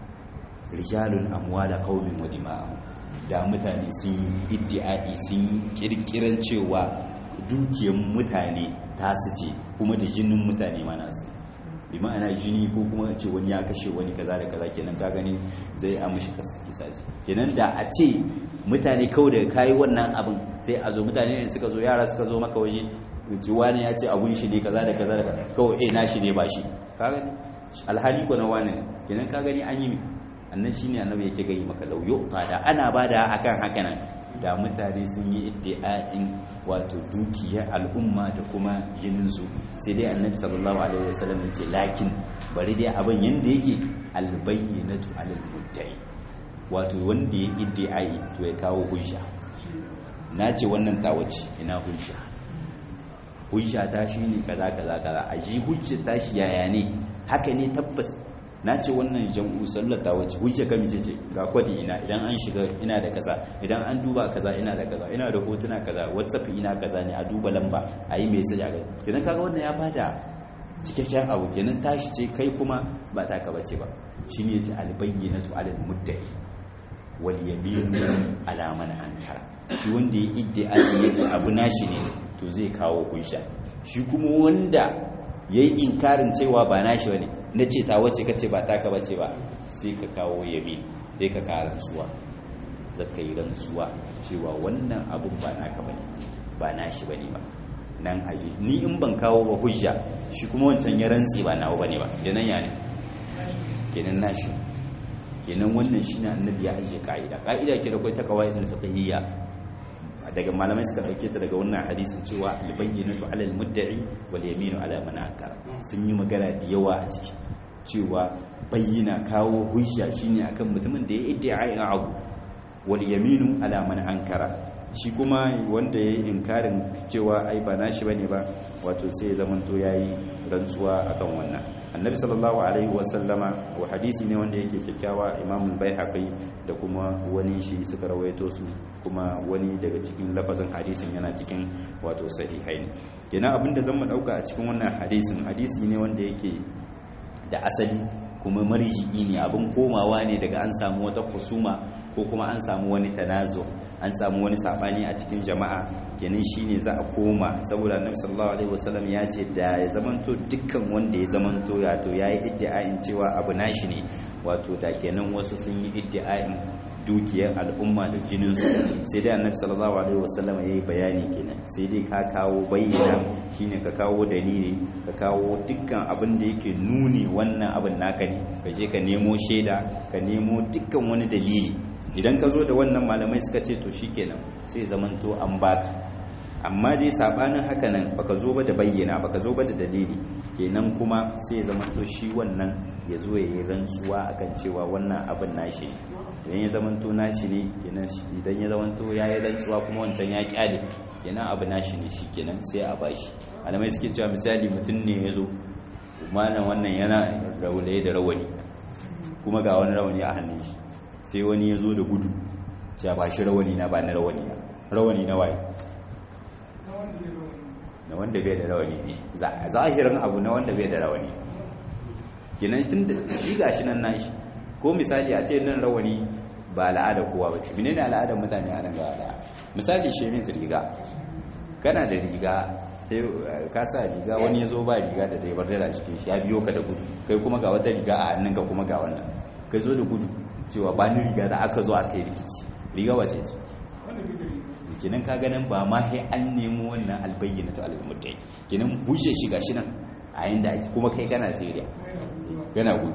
rijalun amwala qaumin wa dima'ahum da mutane sun yi iddi'a'i sun yi kirkiran cewa dukiyar mutane ta su ce kuma da jinin mutane ma nasu bi ma'ana jini ko kuma ce wani ya kashe wani kaza da kaza kenan ka gani zai amshi kisasi kenan da a ce mutane kawai daga kayi wannan abin sai a zo mutane ne suka zo yara suka zo maka waje ki wani ya ce abun shi ne kaza da kaza da kaza kawai eh na shi ne ba shi ka gani alhali ko na wani kenan ka gani an yi mi annan shine annabi yake gani maka lauyo da ana bada akan haka nan da mutane sun yi iddi'a'in wato dukiyar al'umma da kuma jininsu sai dai annabi sallallahu alaihi wasallam yace lakin bari dai abin yanda yake albayyinatu alal mudda'i wato wanda ya iddi'ai to ya kawo hujja na ce wannan tawace ina hujja hujja ta shine kaza kaza kaza a ji hujja ta shi yaya ne haka ne tabbas na ce wannan jam'u sallata wacce hujja kami ce ce ga kwadi ina idan an shiga ina da kaza idan an duba kaza ina da kaza ina da hotuna kaza whatsapp ina kaza ne a duba lamba a yi message a gani kenan kaga wannan ya bada cikakken abu kenan tashi ce kai kuma ba ta ka bace ba shine yace albayyinatu alal muddai wal yaminu ala man ankara shi wanda ya iddia yace abu nashi ne to zai kawo hujja shi kuma wanda yayi inkarin cewa ba nashi bane na ce ta wace kace ba taka bace ba sai ka kawo yabi sai ka kawo rantsuwa zaka yi rantsuwa cewa wannan abun ba naka bane ba nashi bane ba nan aje ni in ban kawo ba hujja shi kuma wancan ya rantsi ba nawa bane ba kenan ya ne kenan nashi kenan wannan shine annabi ya aje ka'ida ka'ida ke da kai ta kawai da fiqhiyya daga malamai suka dauke ta daga wannan hadisin cewa albayyinatu ala almudda'i wal yaminu ala man ankara sun yi magana da yawa a ciki cewa bayyana kawo hujja shine akan mutumin da ya iddia abu wal yaminu ala man ankara shi kuma wanda ya yi inkarin cewa ai ba nashi bane ba wato sai ya zamanto ya yi rantsuwa akan wannan annabi sallallahu alaihi wasallama wa hadisi ne wanda yake kyakkyawa imam baihaqi da kuma wani shi suka rawaito su kuma wani daga cikin lafazin hadisin yana cikin wato sahihain kenan abinda zan mu dauka a cikin wannan hadisin hadisi ne wanda yake da asali kuma marji'i ne abin komawa ne daga an samu wata kusuma ko kuma an samu wani tanazo an samu wani sabani a cikin jama'a kenan shine za a koma saboda annabi sallallahu alaihi wasallam ya ce da ya zamanto dukkan wanda ya zamanto ya to yayi iddia'in cewa abu nashi ne wato da kenan wasu sun yi iddia'in dukiyar al'umma da jinin su sai dai annabi sallallahu alaihi wasallam yayi bayani kenan sai dai ka kawo bayyana shine ka kawo dalili ka kawo dukkan abin da yake nuni wannan abin naka ne ka je ka nemo shaida ka nemo dukkan wani dalili idan ka zo da wannan malamai suka ce to shikenan sai zamanto an baka amma dai sabanin haka nan baka zo ba da bayyana baka zo ba da dalili kenan kuma sai zamanto shi wannan ya zo ya yi rantsuwa akan cewa wannan abin nashi idan ya zamanto nashi ne kenan idan ya zamanto ya yi rantsuwa kuma wancan ya kyale kenan abu nashi ne shi kenan sai a bashi malamai suke cewa misali mutum ne ya zo malam wannan yana raulaye da rawani kuma ga wani rawani a hannun shi sai wani ya zo da gudu ya ba shi rawani na ba na rawani na rawani na waye na wanda bai da rawani ne zahirin abu na wanda bai da rawani kinan tun da shi gashi nan nashi ko misali a ce nan rawani ba al'ada kowa ba ce menene al'adar mutane a nan gaba daya misali shemin riga kana da riga sai ka sa riga wani ya zo ba riga da dai bar da cikin shi ya biyo ka da gudu kai kuma ga wata riga a hannunka kuma ga wannan kai zo da gudu cewa ba ni riga da aka zo aka yi rikici riga wace ce kinan ka ganin ba ma sai an nemo wannan albayyana ta al'ummatai kinan bushe shi gashi nan a yanda ake kuma kai kana tsiriya kana gudu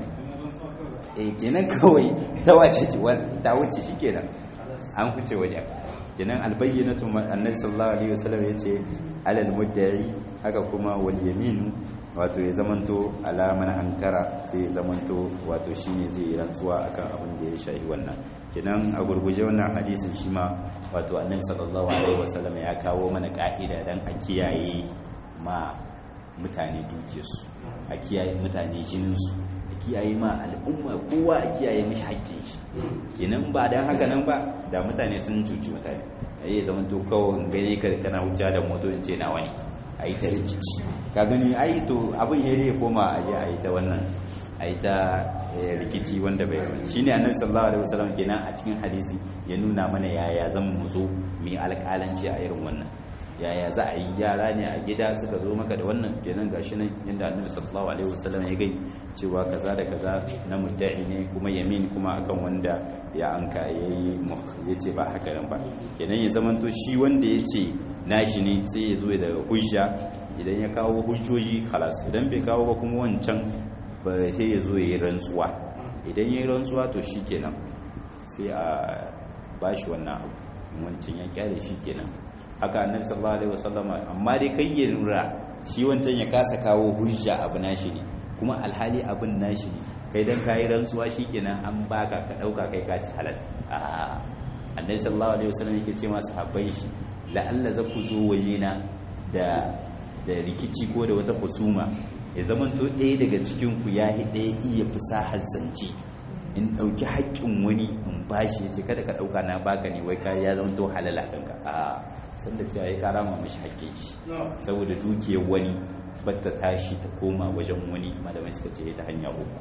eh kenan kawai ta wace ce ta wuce shi kenan an huce wajen kenan albayyanatu annabi sallallahu alaihi wasallam yace alal mudda'i haka kuma wal yaminu wato ya zamanto alaman ankara sai ya zamanto wato shine zai yi rantsuwa akan abin da ya shahi wannan kenan a gurguje wannan hadisin shi ma wato annabi sallallahu alaihi wasallam ya kawo mana ka'ida dan a kiyaye ma mutane dukiyarsu a kiyaye mutane jininsu a kiyaye ma al'umma kowa a kiyaye mishi haƙƙin shi kenan ba dan haka nan ba da mutane sun cuci mutane ya zamanto kawai gani ka kana hujja da moto in ce na wani a yi ta rikici ka gani ai to abin ya ne koma a je a yi ta wannan a yi ta rikici wanda bai wani shi ne annabi sallallahu alaihi wasallam kenan a cikin hadisi ya nuna mana yaya zan mu zo mu yi alƙalanci a irin wannan yaya za a yi yara ne a gida suka zo maka da wannan kenan gashi nan yadda annabi sallallahu alaihi wasallam ya gai cewa kaza da kaza na mudda'i ne kuma yamin kuma akan wanda ya anka yayi yace ba haka nan ba kenan ya zamanto shi wanda yace nashi ne sai ya zo da hujja idan ya kawo hujjoji khalas idan bai kawo ba kuma wancan ba sai ya zo ya yi rantsuwa idan ya yi rantsuwa to shikenan sai a bashi wannan abu wancan ya kyale shi kenan haka annabi sallallahu alaihi wasallam amma dai kai ya lura shi wancan ya kasa kawo hujja abu nashi ne kuma alhali abin nashi ne kai dan kai rantsuwa shikenan an baka ka dauka kai ka ci halal a annabi sallallahu alaihi wasallam yake ce masu habbai shi la'alla za ku zo wajena da da rikici ko da wata husuma ya zaman to ɗaya daga cikin ku ya hi ɗaya iya fasahar zance in ɗauki haƙƙin wani in bashi ya ce kada ka ɗauka na baka ne wai ya zama to halala kanka a sanda cewa ya kara ma mashi haƙƙin shi saboda dukiyar wani batta tashi ta koma wajen wani malamai suka ce ta hanya uku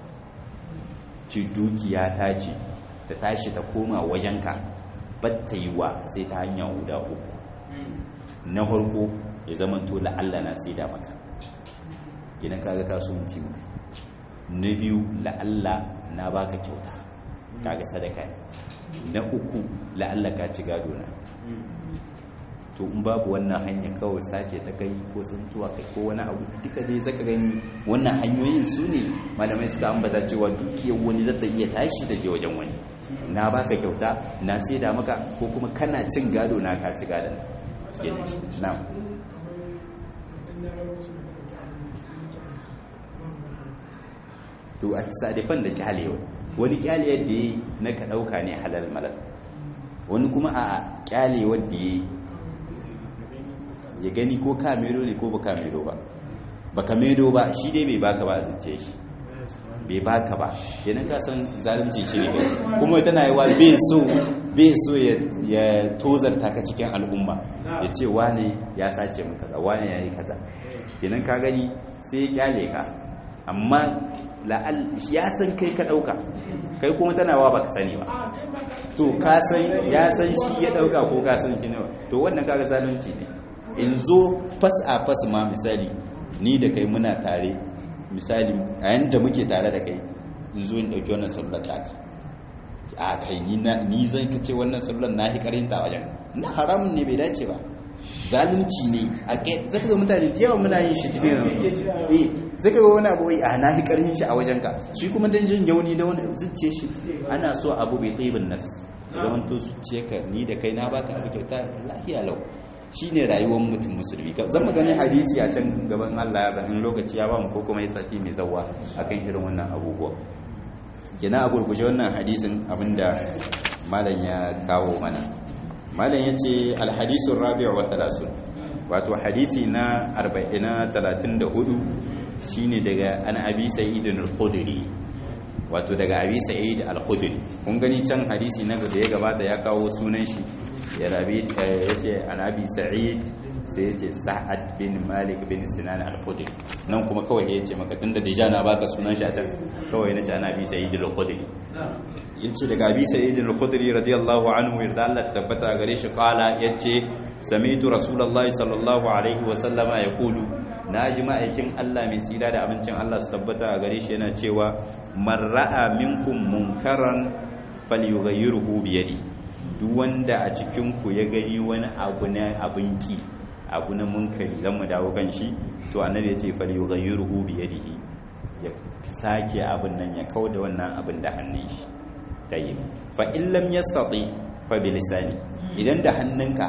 ci dukiya ta ce ta tashi ta koma wajenka batta yi wa sai ta hanya guda uku na farko ya zama to la'alla na sai da maka idan kaga kasuwanci maka na biyu la'alla na baka kyauta kaga sadaka na uku la'alla ka ci gado na to in babu wannan hanya kawai sace ta kai ko tsuntuwa kai ko wani abu duka dai zaka gani wannan hanyoyin su ne malamai suka ambata cewa dukiyar wani zata iya tashi da je wajen wani na baka kyauta na saida maka ko kuma kana cin gado na ka ci gadon na to a sadifan da kyalewa wani kyale yadda yi na ka ɗauka ne halal malal wani kuma a kyale wadda ya ya gani ko kamero ne ko ba kamero ba ba kamero ba shi dai bai baka ba a zuciya shi bai baka ba yanin ka san zalunci shi ne kuma tana yi wa bai so bai so ya tozarta ka cikin al'umma ya ce wane ya sace mu kaza wane ya yi kaza kenan ka gani sai ya kyale ka amma la'al ya san kai ka dauka kai kuma tana wa baka sani ba to ka san ya san shi ya dauka ko ka san shi ne to wannan kaga zalunci ne in zo fas a fas ma misali ni da kai muna tare misali a yanda muke tare da kai in zo in dauki wannan sallar taka a kai ni na ni zan kace wannan sallar na hi karinta wajen na haramun ne bai dace ba zalunci ne a kai zaka ga mutane da yawa muna yin shi cikin eh zaka ga wani abu a na hi karin shi a wajen ka shi kuma dan jin yauni da wani zuciye shi ana so abu bai taibin nafs zaman to zuciye ka ni da kai na baka abu kyauta lafiya lau shine rayuwar mutum musulmi zan mu gani hadisi a can gaban Allah in lokaci ya ba mu ko kuma ya sati mai zawa akan irin wannan abubuwa kina a gurguje wannan hadisin abinda malam ya kawo mana malam yace alhadisu rabi'u wa 30 wato hadisi na 40 na 34 shine daga an abi sa'id al-khudri wato daga abi sa'id al-khudri kun gani can hadisi na da ya gabata ya kawo sunan shi ya rabi yace an abi sa'id sai yace sa'ad bin malik bin sinan al-khudri nan kuma kawai yace maka tunda deja na baka sunan shi a can kawai nace an abi sa'id al-khudri yace daga abi sa'id al-khudri radiyallahu anhu yarda Allah tabbata gare shi kala yace sami'tu rasulullahi sallallahu alaihi wa sallama yaqulu naji ma'aikin Allah mai tsira da abincin Allah su tabbata gare shi yana cewa man ra'a minkum munkaran falyughayyirhu bi yadi duk wanda a cikin ku ya gani wani abu na abinki abu na munkari zan mu dawo kan shi to annabi ya ce falyughayyirhu bi yadihi ya sake abin nan ya kauda wannan abin da hannun shi tayyib fa in lam yastati fa bi lisani idan da hannunka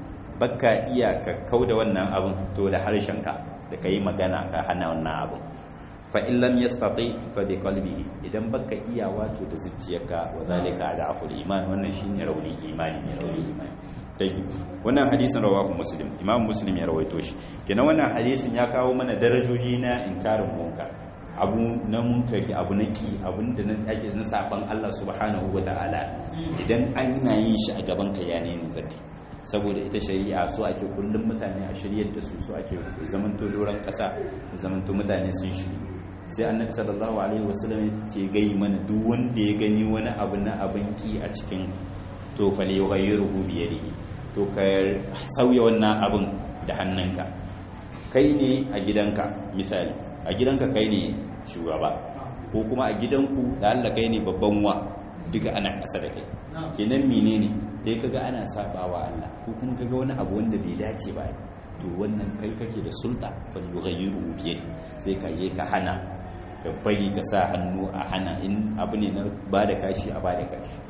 baka iya ka kauda wannan abin to da harshenka da kai magana ka hana wannan abin fa in lam yastati fa bi qalbihi idan baka iya wato da zuciyarka wa zalika da'ful iman wannan shine rauni imani ne rauni imani tayyib wannan hadisin rawahu muslim imam muslim ya rawaito shi kenan wannan hadisin ya kawo mana darajoji na inkarin munkar abu na munkari abu na ki abun da ake na saban Allah subhanahu wa ta'ala idan an na yin shi a gaban ka ya ne zaki saboda ita shari'a so ake kullum mutane a shiryar da su so ake zamanto doron kasa zamanto mutane sun shiri sai annabi sallallahu alaihi wasallam ke gai mana duk wanda ya gani wani abu na abin ki a cikin to fale yughayyiruhu bi yadihi to ka sauya wannan abin da hannunka kai ne a gidanka misali a gidanka kai ne shugaba ko kuma a gidanku da Allah kai ne babban wa duka ana ƙasa da kai kenan menene dai kaga ana sabawa Allah ko kuma kaga wani abu wanda bai dace ba to wannan kai kake da sulta fal yughayyiru bi yadi sai ka je ka hana ka bari ka sa hannu a hana in abu ne na bada kashi a bada kashi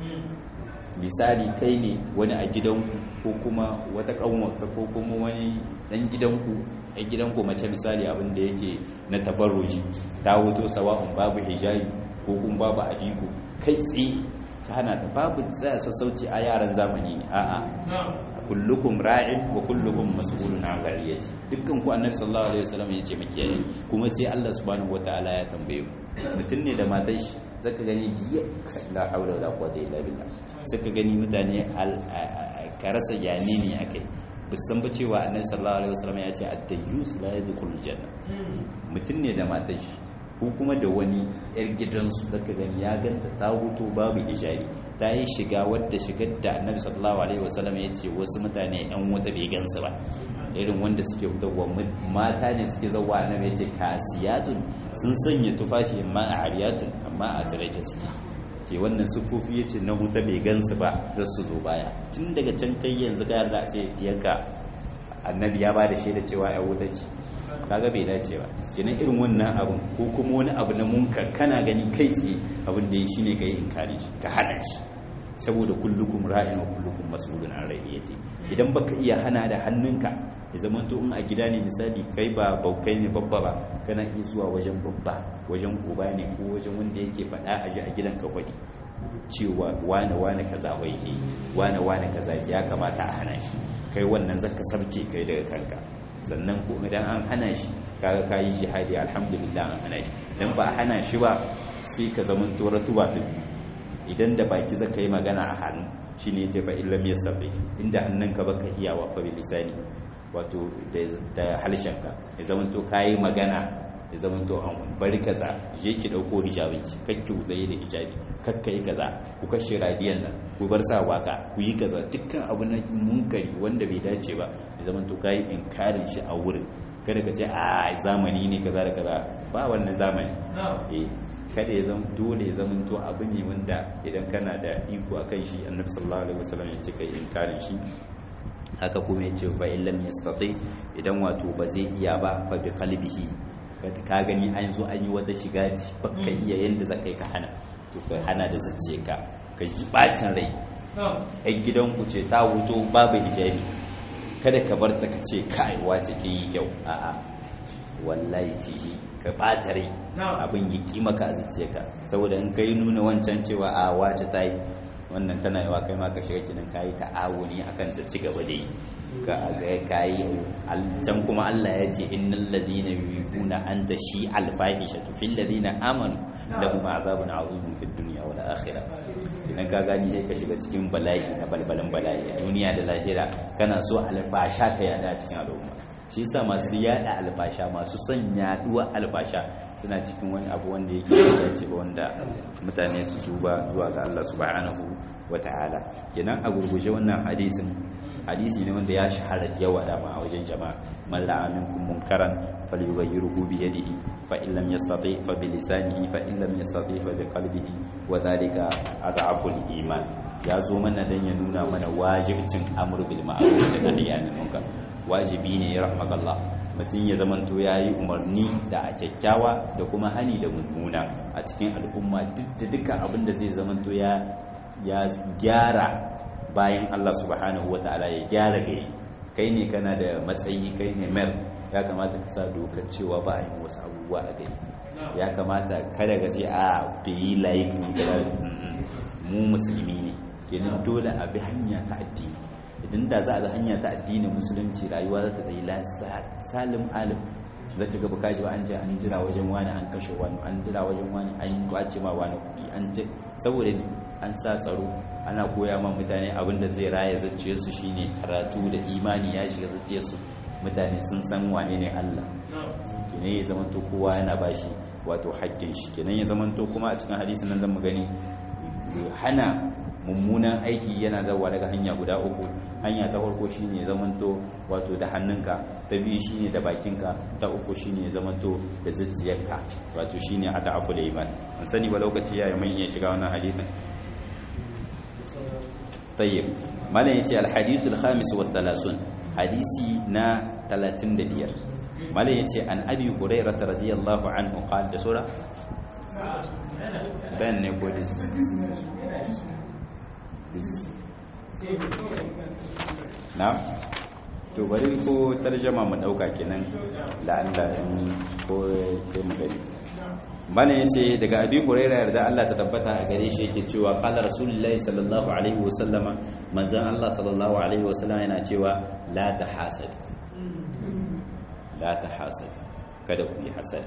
misali kai ne wani a gidanku ko kuma wata kanwarka ko kuma wani dan gidanku a gidanku mace misali abin da yake na tabarruji ta wuto sawa'un babu hijabi ko kuma babu adiko kai tsaye ka hana ta babu tsaya sassauci a yaran zamani ne a'a kullukum ra'in wa kullukum mas'ulun an ra'iyati dukkan ku annabi sallallahu alaihi wasallam yace makiyaye kuma sai Allah subhanahu wataala ya tambaye mu mutum ne da matar shi zaka gani diya la haula wala quwwata illa billah zaka gani mutane ka rasa yani ne akai bisan ba cewa annabi sallallahu alaihi wasallam ya ce ad-dayyus la yadkhulul janna mutum ne da matar shi ko kuma da wani yar gidansu zaka gani ya ganta ta huto babu hijabi ta yi shiga wadda shigar da annabi sallallahu alaihi wasallam ya ce wasu mutane yan wuta bai gansu ba irin wanda suke fitowa mata ne suke zauwa annabi ya ce kasiyatun sun sanya tufafi amma a ariyatun amma a tsirake suke ke wannan sufofi ya ce na wuta bai gansu ba da su zo baya tun daga can kai yanzu ka yarda a ce yanka annabi ya ba da shaida cewa ya wuta ce kaga bai dace ba kenan irin wannan abin ko kuma wani abu na munkar kana gani kai tsaye abin da ya shi ne ka yi inkari shi ka hana shi saboda kullukum ra'in wa kullukum mas'ulun an ra'iyati idan baka iya hana da hannunka ya zama to in a gida ne misali kai ba baukai ne babba ba kana iya zuwa wajen babba wajen uba ne ko wajen wanda yake faɗa a ji a gidan ka faɗi cewa wane wane kaza wai ke wane wane kaza ke ya kamata a hana shi kai wannan zaka sabke kai daga kanka sannan ko idan an hana shi kaga kayi jihadi alhamdulillah an hana shi dan ba a hana shi ba sai ka zama tora tuba ta biyu idan da baki zaka yi magana a hannu shine yace fa illam yastafi inda hannunka baka iyawa fa bi lisani wato da halshenka ya zama to kayi magana ya zama to an bari kaza je ki dauko hijabin ki kakki zai da hijabi kakka yi kaza ku kashe radiyan nan ku bar sa waka ku yi kaza dukkan abu na munkari wanda bai dace ba ya zama to kayi inkarin shi a wurin kada ka ce a zamani ne kaza da kaza ba wannan zamani eh kada ya zama dole ya zama to abu ne wanda idan kana da iko akan shi annabi sallallahu alaihi wasallam ya ce kai inkarin shi haka kuma ya ce fa illam yastati idan wato ba zai iya ba fa bi qalbihi ka gani an zo an yi wata shiga ci baka iya yanda za ka hana to ka hana da zuciya ka ka ji bacin rai ɗan gidanku ce ta wuto babu hijabi kada ka bar ta ka ce kai wace kin yi kyau a'a wallahi tihi ka bata rai abin yi kima ka a zuciyarka saboda in kai nuna wancan cewa a wace ta yi wannan tana yawa kai ma ka shiga kinin kayi ta'awuni akan ta ci gaba da yi ka ga kayi can kuma Allah ya ce innal ladina yuhibuna an tashi alfahisha fil ladina amanu lahum azabun azim fid dunya wal akhirah idan ka gani sai ka shiga cikin bala'i na balbalan bala'i duniya da lahira kana so albasha ta yada cikin al'umma shi yasa masu yada albasha masu son yaduwa albasha suna cikin wani abu wanda yake da ce ba wanda mutane su duba zuwa ga Allah subhanahu wata'ala kenan a gurguje wannan hadisin hadisi ne wanda ya shahara da yawa dama a wajen jama'a man ra'a minkum munkaran falyughayyirhu bi yadihi fa in lam yastati fa bi lisanihi fa in lam yastati fa bi qalbihi wa dhalika adhafu al-iman ya zo mana dan ya nuna mana wajibcin amru bil ma'ruf da nahyi anil munkar wajibi ne ya rahmakallah mutum ya zamanto ya yi umarni da a kyakkyawa da kuma hani da mummuna a cikin al'umma duk da dukkan abin da zai zamanto ya gyara bayan Allah subhanahu wata'ala ya gyara gari kai ne kana da matsayi kai ne mer ya kamata ka sa dokar cewa ba a yi wasu abubuwa a gari ya kamata kada ka ce a bai layik ne kada mu musulmi ne kenan dole a bi hanya ta addini idan da za a bi hanya ta addinin musulunci rayuwa za ta tsayi salim alim za ta gaba kaji ba an ce an jira wajen wani an kashe wani an jira wajen wani an kwace ma wani kuɗi an ce saboda an sa tsaro ana koya ma mutane abin da zai raya zaciye su shine karatu da imani ya shiga zaciye su mutane sun san wane ne Allah kenan ya zamanto kowa yana bashi wato haƙƙin shi kenan ya zamanto kuma a cikin hadisin nan zan mu gani hana mummunan aiki yana zawa daga hanya guda uku hanya ta farko shine zamanto wato da hannunka ta biyu shine da bakinka ta uku shine zamanto da zuciyarka wato shine ata'afu da iman an sani ba lokaci yayi mun iya shiga wannan hadisin tayyib malam yace al-hadith al-khamis wa thalathun hadisi na 35 malam yace an abi hurairah radiyallahu anhu qala da sura bayan ne ko na to bari ko tarjama mu dauka kenan la'alla ko sai mu gani bana yace daga abi huraira yarda Allah ta tabbata a gare shi yake cewa qala rasulullahi sallallahu alaihi wasallama manzon Allah sallallahu alaihi wasallama yana cewa la tahasad la tahasad kada ku yi hasad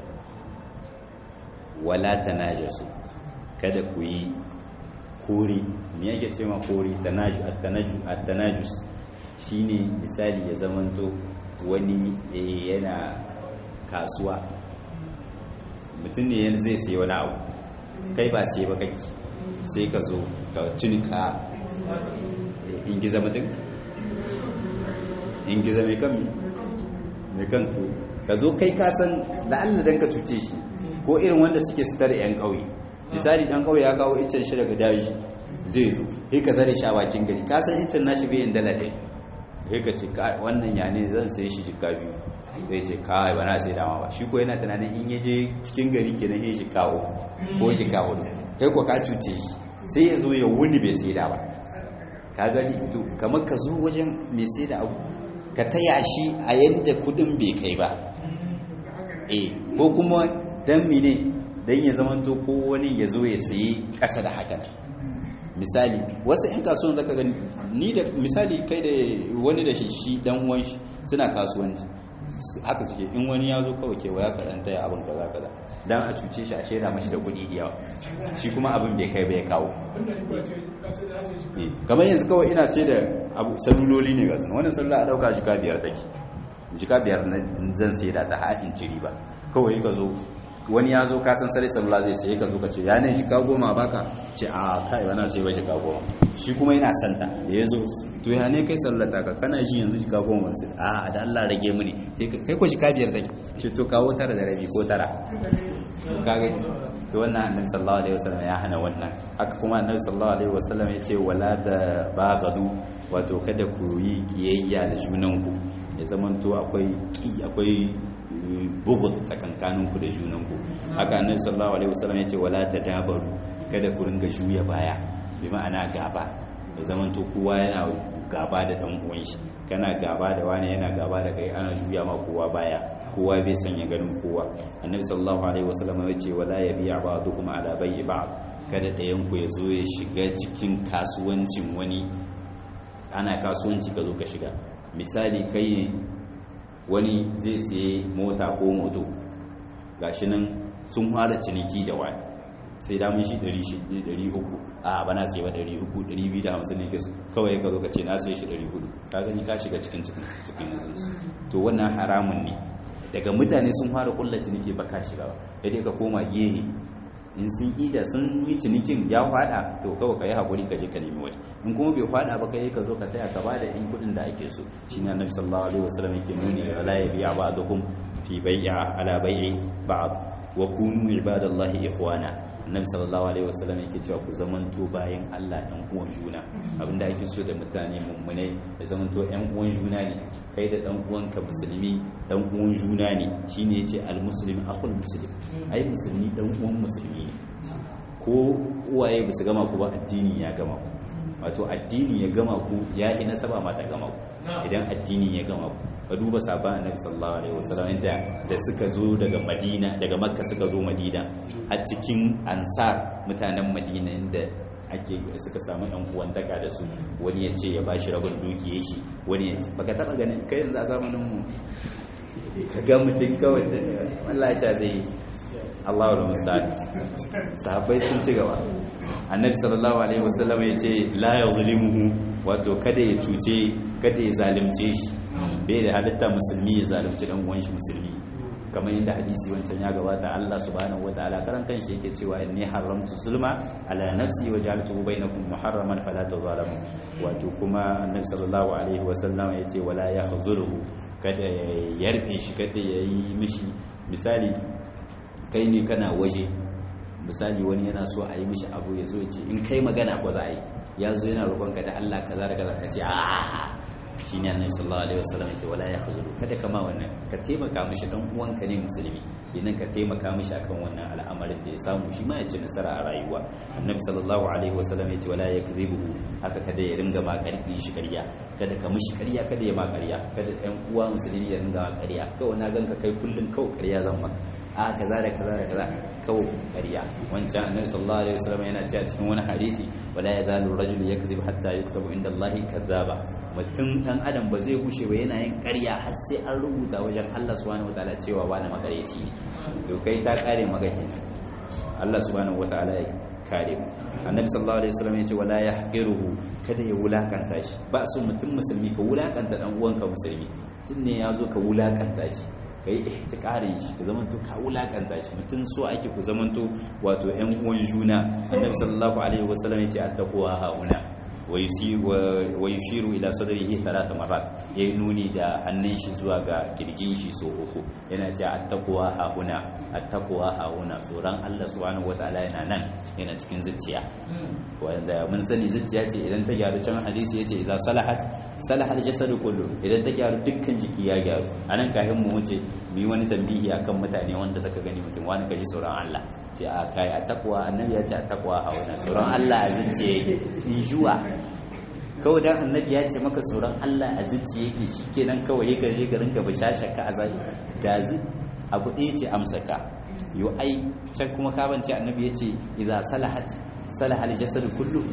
wala tanajasu kada ku yi kore me yake ce ma kore at-tanajus shine misali ya zamanto wani yana kasuwa mutum ne zai sai wani abu kai ba sai ba kake sai ka zo ka cinika ingiza mutum ingiza mai kan mai kan to ka zo kai kasan la'alla don ka cuce shi ko irin wanda suke sitar 'yan ƙauye misali dan kawai ya kawo iccen shi daga daji zai zo sai ka zare shi a bakin gari ka san iccen nashi bai yin dala ɗaya sai ka ce wannan ya ne zan sai shi jika biyu zai ce kawai ba na sai dama ba shi ko yana tunanin in ya je cikin gari kenan ya shi kawo ko shi kawo kai ko ka cuce shi sai ya zo ya wuni bai sai da ba ka gani to kamar ka zo wajen mai sai da abu ka taya shi a yadda kudin bai kai ba eh ko kuma dan mine don ya zamanto ko wani ya zo ya sayi ƙasa da haka misali wasu 'yan kasuwan zaka gani ni da misali kai da wani da shi shi dan uwan shi suna kasuwanci haka suke in wani ya zo kawai kewa ya karanta ya abin kaza kaza dan a cuce shi a shaida mashi da kuɗi da yawa shi kuma abin bai kai bai kawo wanda ni ba ce ka sai da sai shi Eh, kamar yanzu kawai ina sai da abu saluloli ne ga sun wannan salula a dauka jika biyar take jika biyar na zan sai da ta haɗin ciri ba kawai ka zo wani ya zo kasan sare salula zai sai ka zo ka ce ya ne jika goma baka ce a kai bana sai ba jika goma shi kuma yana santa da ya zo to ya ne kai salula ta ka kana ji yanzu jika goma sai a da Allah rage mini Sai ka- kai ko jika biyar take ce to kawo tara da rabi ko tara ka gani to wannan annabi sallallahu alaihi wasallam ya hana wannan haka kuma annabi sallallahu alaihi wasallam ya ce wala da baghadu wato kada ku yi kiyayya da junanku ya zamanto akwai ki akwai eh, bughd tsakankaninku da junanku haka annabi sallallahu alaihi wasallam ya ce wala tadabaru kada ku ringa juya baya bi ma'ana gaba ya zamanto kowa yana gaba da dan uwan shi kana gaba da wani yana gaba da kai ana juya ma kowa baya kowa bai sanya ganin kowa annabi sallallahu alaihi wasallam ya ce wala yabi'a ba'dukum ala bai'i ba'd kada ɗayan ku ya zo ya shiga cikin kasuwancin wani ana kasuwanci ka zo ka shiga misali kai ne wani zai siye mota ko moto gashi nan sun fara ciniki da wani sai da mun shi 300 a bana sai ba 300 250 ne ke su kawai ka zo ka ce na sai shi 400 ka gani ka shiga cikin cikin cikin yanzu to wannan haramun ne daga mutane sun fara kulla ciniki ba ka shiga ba sai dai ka koma gehe in sun ida sun yi cinikin ya fada to kawai ka yi haƙuri ka je ka nemi wani in kuma bai fada ba kai ka zo ka taya ka ba da in kuɗin da ake so shine annabi sallallahu alaihi wasallam yake nuni wala yabi'a ba'dukum fi bai'a ala bai'i ba'd wa kunu ibadallahi ikhwana annabi sallallahu alaihi wasallam yake cewa ku zamanto bayan Allah ɗan uwan juna abinda ake so da mutane mummune da zamanto ɗan uwan juna ne kai da ɗan uwanka musulmi ɗan uwan juna ne shine yace al-muslim akhul muslim ai musulmi ɗan uwan musulmi ne ko uwaye ba su gama ku ba addini ya gama ku wato addini ya gama ku ya yi nasaba ma ta gama ku idan addini ya gama ku ka duba sabon annabi sallallahu alaihi wasallam inda da suka zo daga madina daga makka suka zo madina a cikin ansar mutanen madina inda ake suka samu yan uwantaka da su wani ya ce ya bashi rabin dukiye shi wani ya ce baka taba ganin kai yanzu a zamanin mu ka ga mutum kawai da wallahi ta zai Allahu da musta'an sahabbai sun ci gaba annabi sallallahu alaihi wasallam ya ce la yuzlimuhu wato kada ya cuce kada ya zalunce shi bai da halitta musulmi ya zalunci dan uwan shi musulmi kamar yadda hadisi wancan ya gabata Allah subhanahu wataala karan kanshi yake cewa inni haramtu zulma ala nafsi wa ja'altuhu bainakum muharraman fala tazalamu wato kuma annabi sallallahu alaihi wasallam ya ce wala yahzuluhu kada ya yarbe shi kada ya yi mishi misali kai ne kana waje misali wani yana so a yi mishi abu ya zo ya ce in kai magana ba za a yi ya zo yana roƙonka da Allah kaza da kaza ka ce a shi ne annabi sallallahu alaihi wasallam ya ce wala ya khuzulu kada kama wannan ka taimaka mishi dan uwanka ne musulmi idan ka taimaka mishi akan wannan al'amarin da ya samu shi ma ya ci nasara a rayuwa annabi sallallahu alaihi wasallam ya ce wala yakdhibu haka kada ya ringa ma karfi shi ƙarya kada ka mishi ƙarya kada ya ma ƙarya kada ɗan uwa musulmi ya ringa ma ƙarya kawai na ganka kai kullun kawai ƙarya zan maka a kaza da kaza da kaza kawo ƙarya wancan annabi sallallahu alaihi wasallam yana cewa cikin wani hadisi wala yazalu rajulu yakzib hatta yuktabu inda Allah kazzaba mutum dan adam ba zai gushe ba yana yin ƙarya har sai an rubuta wajen Allah subhanahu wataala cewa wani makareci ne to kai ta kare maka kenan Allah subhanahu wataala ya kare mu annabi sallallahu alaihi wasallam ya ce wala yahqiruhu kada ya wulakanta shi ba so mutum musulmi ka wulakanta dan uwanka musulmi tun ne ya zo ka wulakanta shi ka yi ihtikarin shi ka zamanto ka wulakanta shi mutum so ake ku zamanto wato yan uwan juna annabi sallallahu alaihi wasallam ya ce attaqwa hauna wa yushiru ila sadrihi thalatha marat yayi nuni da hannun shi zuwa ga kirjin shi so uku yana ce attaqwa hauna attaqwa hauna tsoron Allah subhanahu wataala yana nan yana cikin zuciya wanda mun sani zuciya ce idan ta gyaru can hadisi yace idan salahat salahal jasadu kullu idan ta gyaru dukkan jiki ya gyaru anan kafin mu wuce mu yi wani tambihi akan mutane wanda zaka gani mutum wani kaji tsoron Allah ce a kai a takwa annabi ya ce a takwa hauna tsoron Allah a zuciya yake in juwa kawai dan annabi ya ce maka tsoron Allah a zuciya yake shikenan kawai ya gaje garin ka bashasha ka azai da zu abu ɗaya ce amsa ka yo ai can kuma ka bance annabi ya ce idza salahat salahal jasad kullu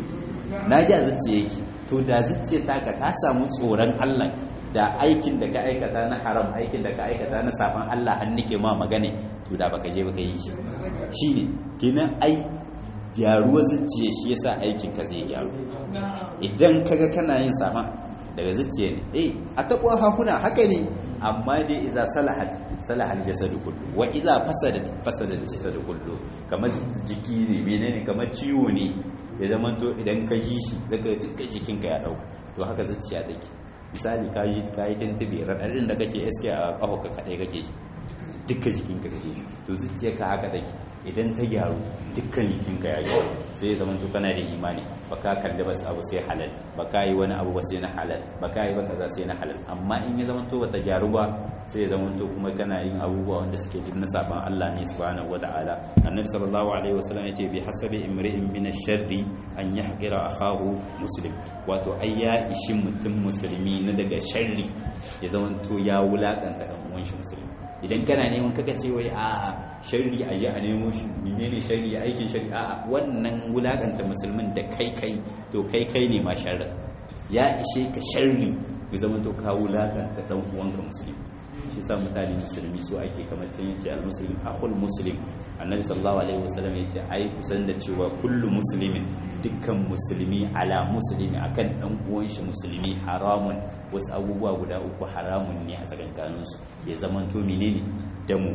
na ji a zuciya yake to da zuciya taka ta samu tsoron Allah da aikin da ka aikata na haram aikin da ka aikata na safan Allah har nake ma magana to da baka je baka yi shi shine kenan ai gyaruwa zuciya shi yasa aikin ka zai gyaru idan kaga kana yin sama daga zuciya ne eh a takwa hahuna haka ne amma dai iza salahat salaha al-jasadu kullu wa iza fasadat fasada al-jasadu kullu kamar jiki ne menene kamar ciwo ne ya zama to idan ka ji shi zaka dukkan jikinka ya dauka to haka zuciya take misali ka yi ka yi tuntube radadin da kake iske a kafa ka kadai kake ji dukkan jikinka kake ji to zuciyarka haka take idan ta gyaru dukkan jikinka ya gyaru sai ya zama to kana da imani baka kalli bas abu sai halal baka yi wani abu ba sai na halal baka yi ba kaza sai na halal amma in ya zama to bata gyaru ba sai ya zama to kuma kana yin abubuwa wanda suke duk na saban Allah ne subhanahu wataala annabi sallallahu alaihi wasallam yace bi hasabi imri'in min ash-sharri an yahqira akahu muslim wato ai ya ishi mutum musulmi na daga sharri ya zama to ya wulakanta dan uwan shi musulmi idan kana neman kaka ce wai a sharri a yi a nemo shi menene sharri aikin sharri a wannan wulakanta musulmin da kai kai to kai kai ne ma sharri ya ishe ka sharri ya zama to ka wulakanta dan uwanka musulmi shi sa mutane musulmi su ake kamar can yace al muslim akhul muslim annabi sallallahu alaihi wasallam yace ai kusan da cewa kullu muslimin dukkan musulmi ala muslimi akan dan uwan shi musulmi haramun wasu abubuwa guda uku haramun ne a tsakankanin su ya zaman to menene damu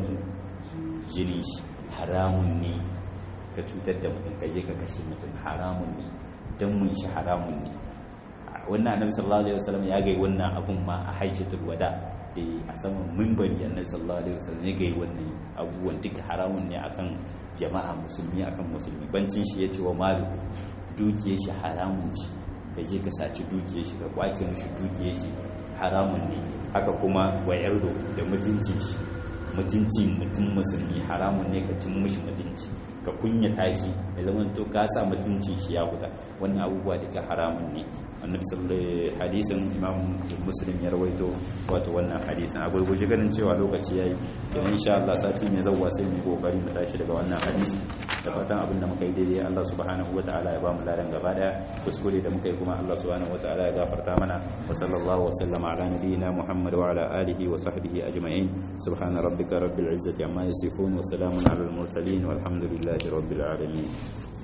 jini shi haramun ne ka cutar da mutum ka je ka kashe mutum haramun ne damun shi haramun ne wannan annabi sallallahu alaihi wasallam ya gai wannan abun ma a hajjatul wada a saman mimbari annabi sallallahu alaihi wasallam ya gai wannan abubuwan duka haramun ne akan jama'a musulmi akan musulmi bancin shi ya ce wa malu dukiyar shi haramun ce ka je ka saci dukiyar shi ka kwace mishi dukiyar shi haramun ne haka kuma wa yardo da mutuncin shi mutuncin mutum musulmi haramun ne ka cin mishi mutunci ka kunyata shi ya zama to ka sa mutuncin shi ya fita wannan abubuwa duka haramun ne annabi sallallahu hadisin imam muslim ya rawaito wato wannan hadisin a gurguje ganin cewa lokaci yayi idan insha Allah sati mai zawwa sai mu kokari mu tashi daga wannan hadisi da fatan abin da muka yi daidai Allah subhanahu wataala ya ba mu ladan gaba daya kuskure da muka yi kuma Allah subhanahu wataala ya gafarta mana wa sallallahu wa sallama ala nabiyyina muhammad wa ala alihi wa sahbihi ajma'in subhana rabbika rabbil izzati amma yasifun wa salamun ala al mursalin walhamdulillahi rabbil alamin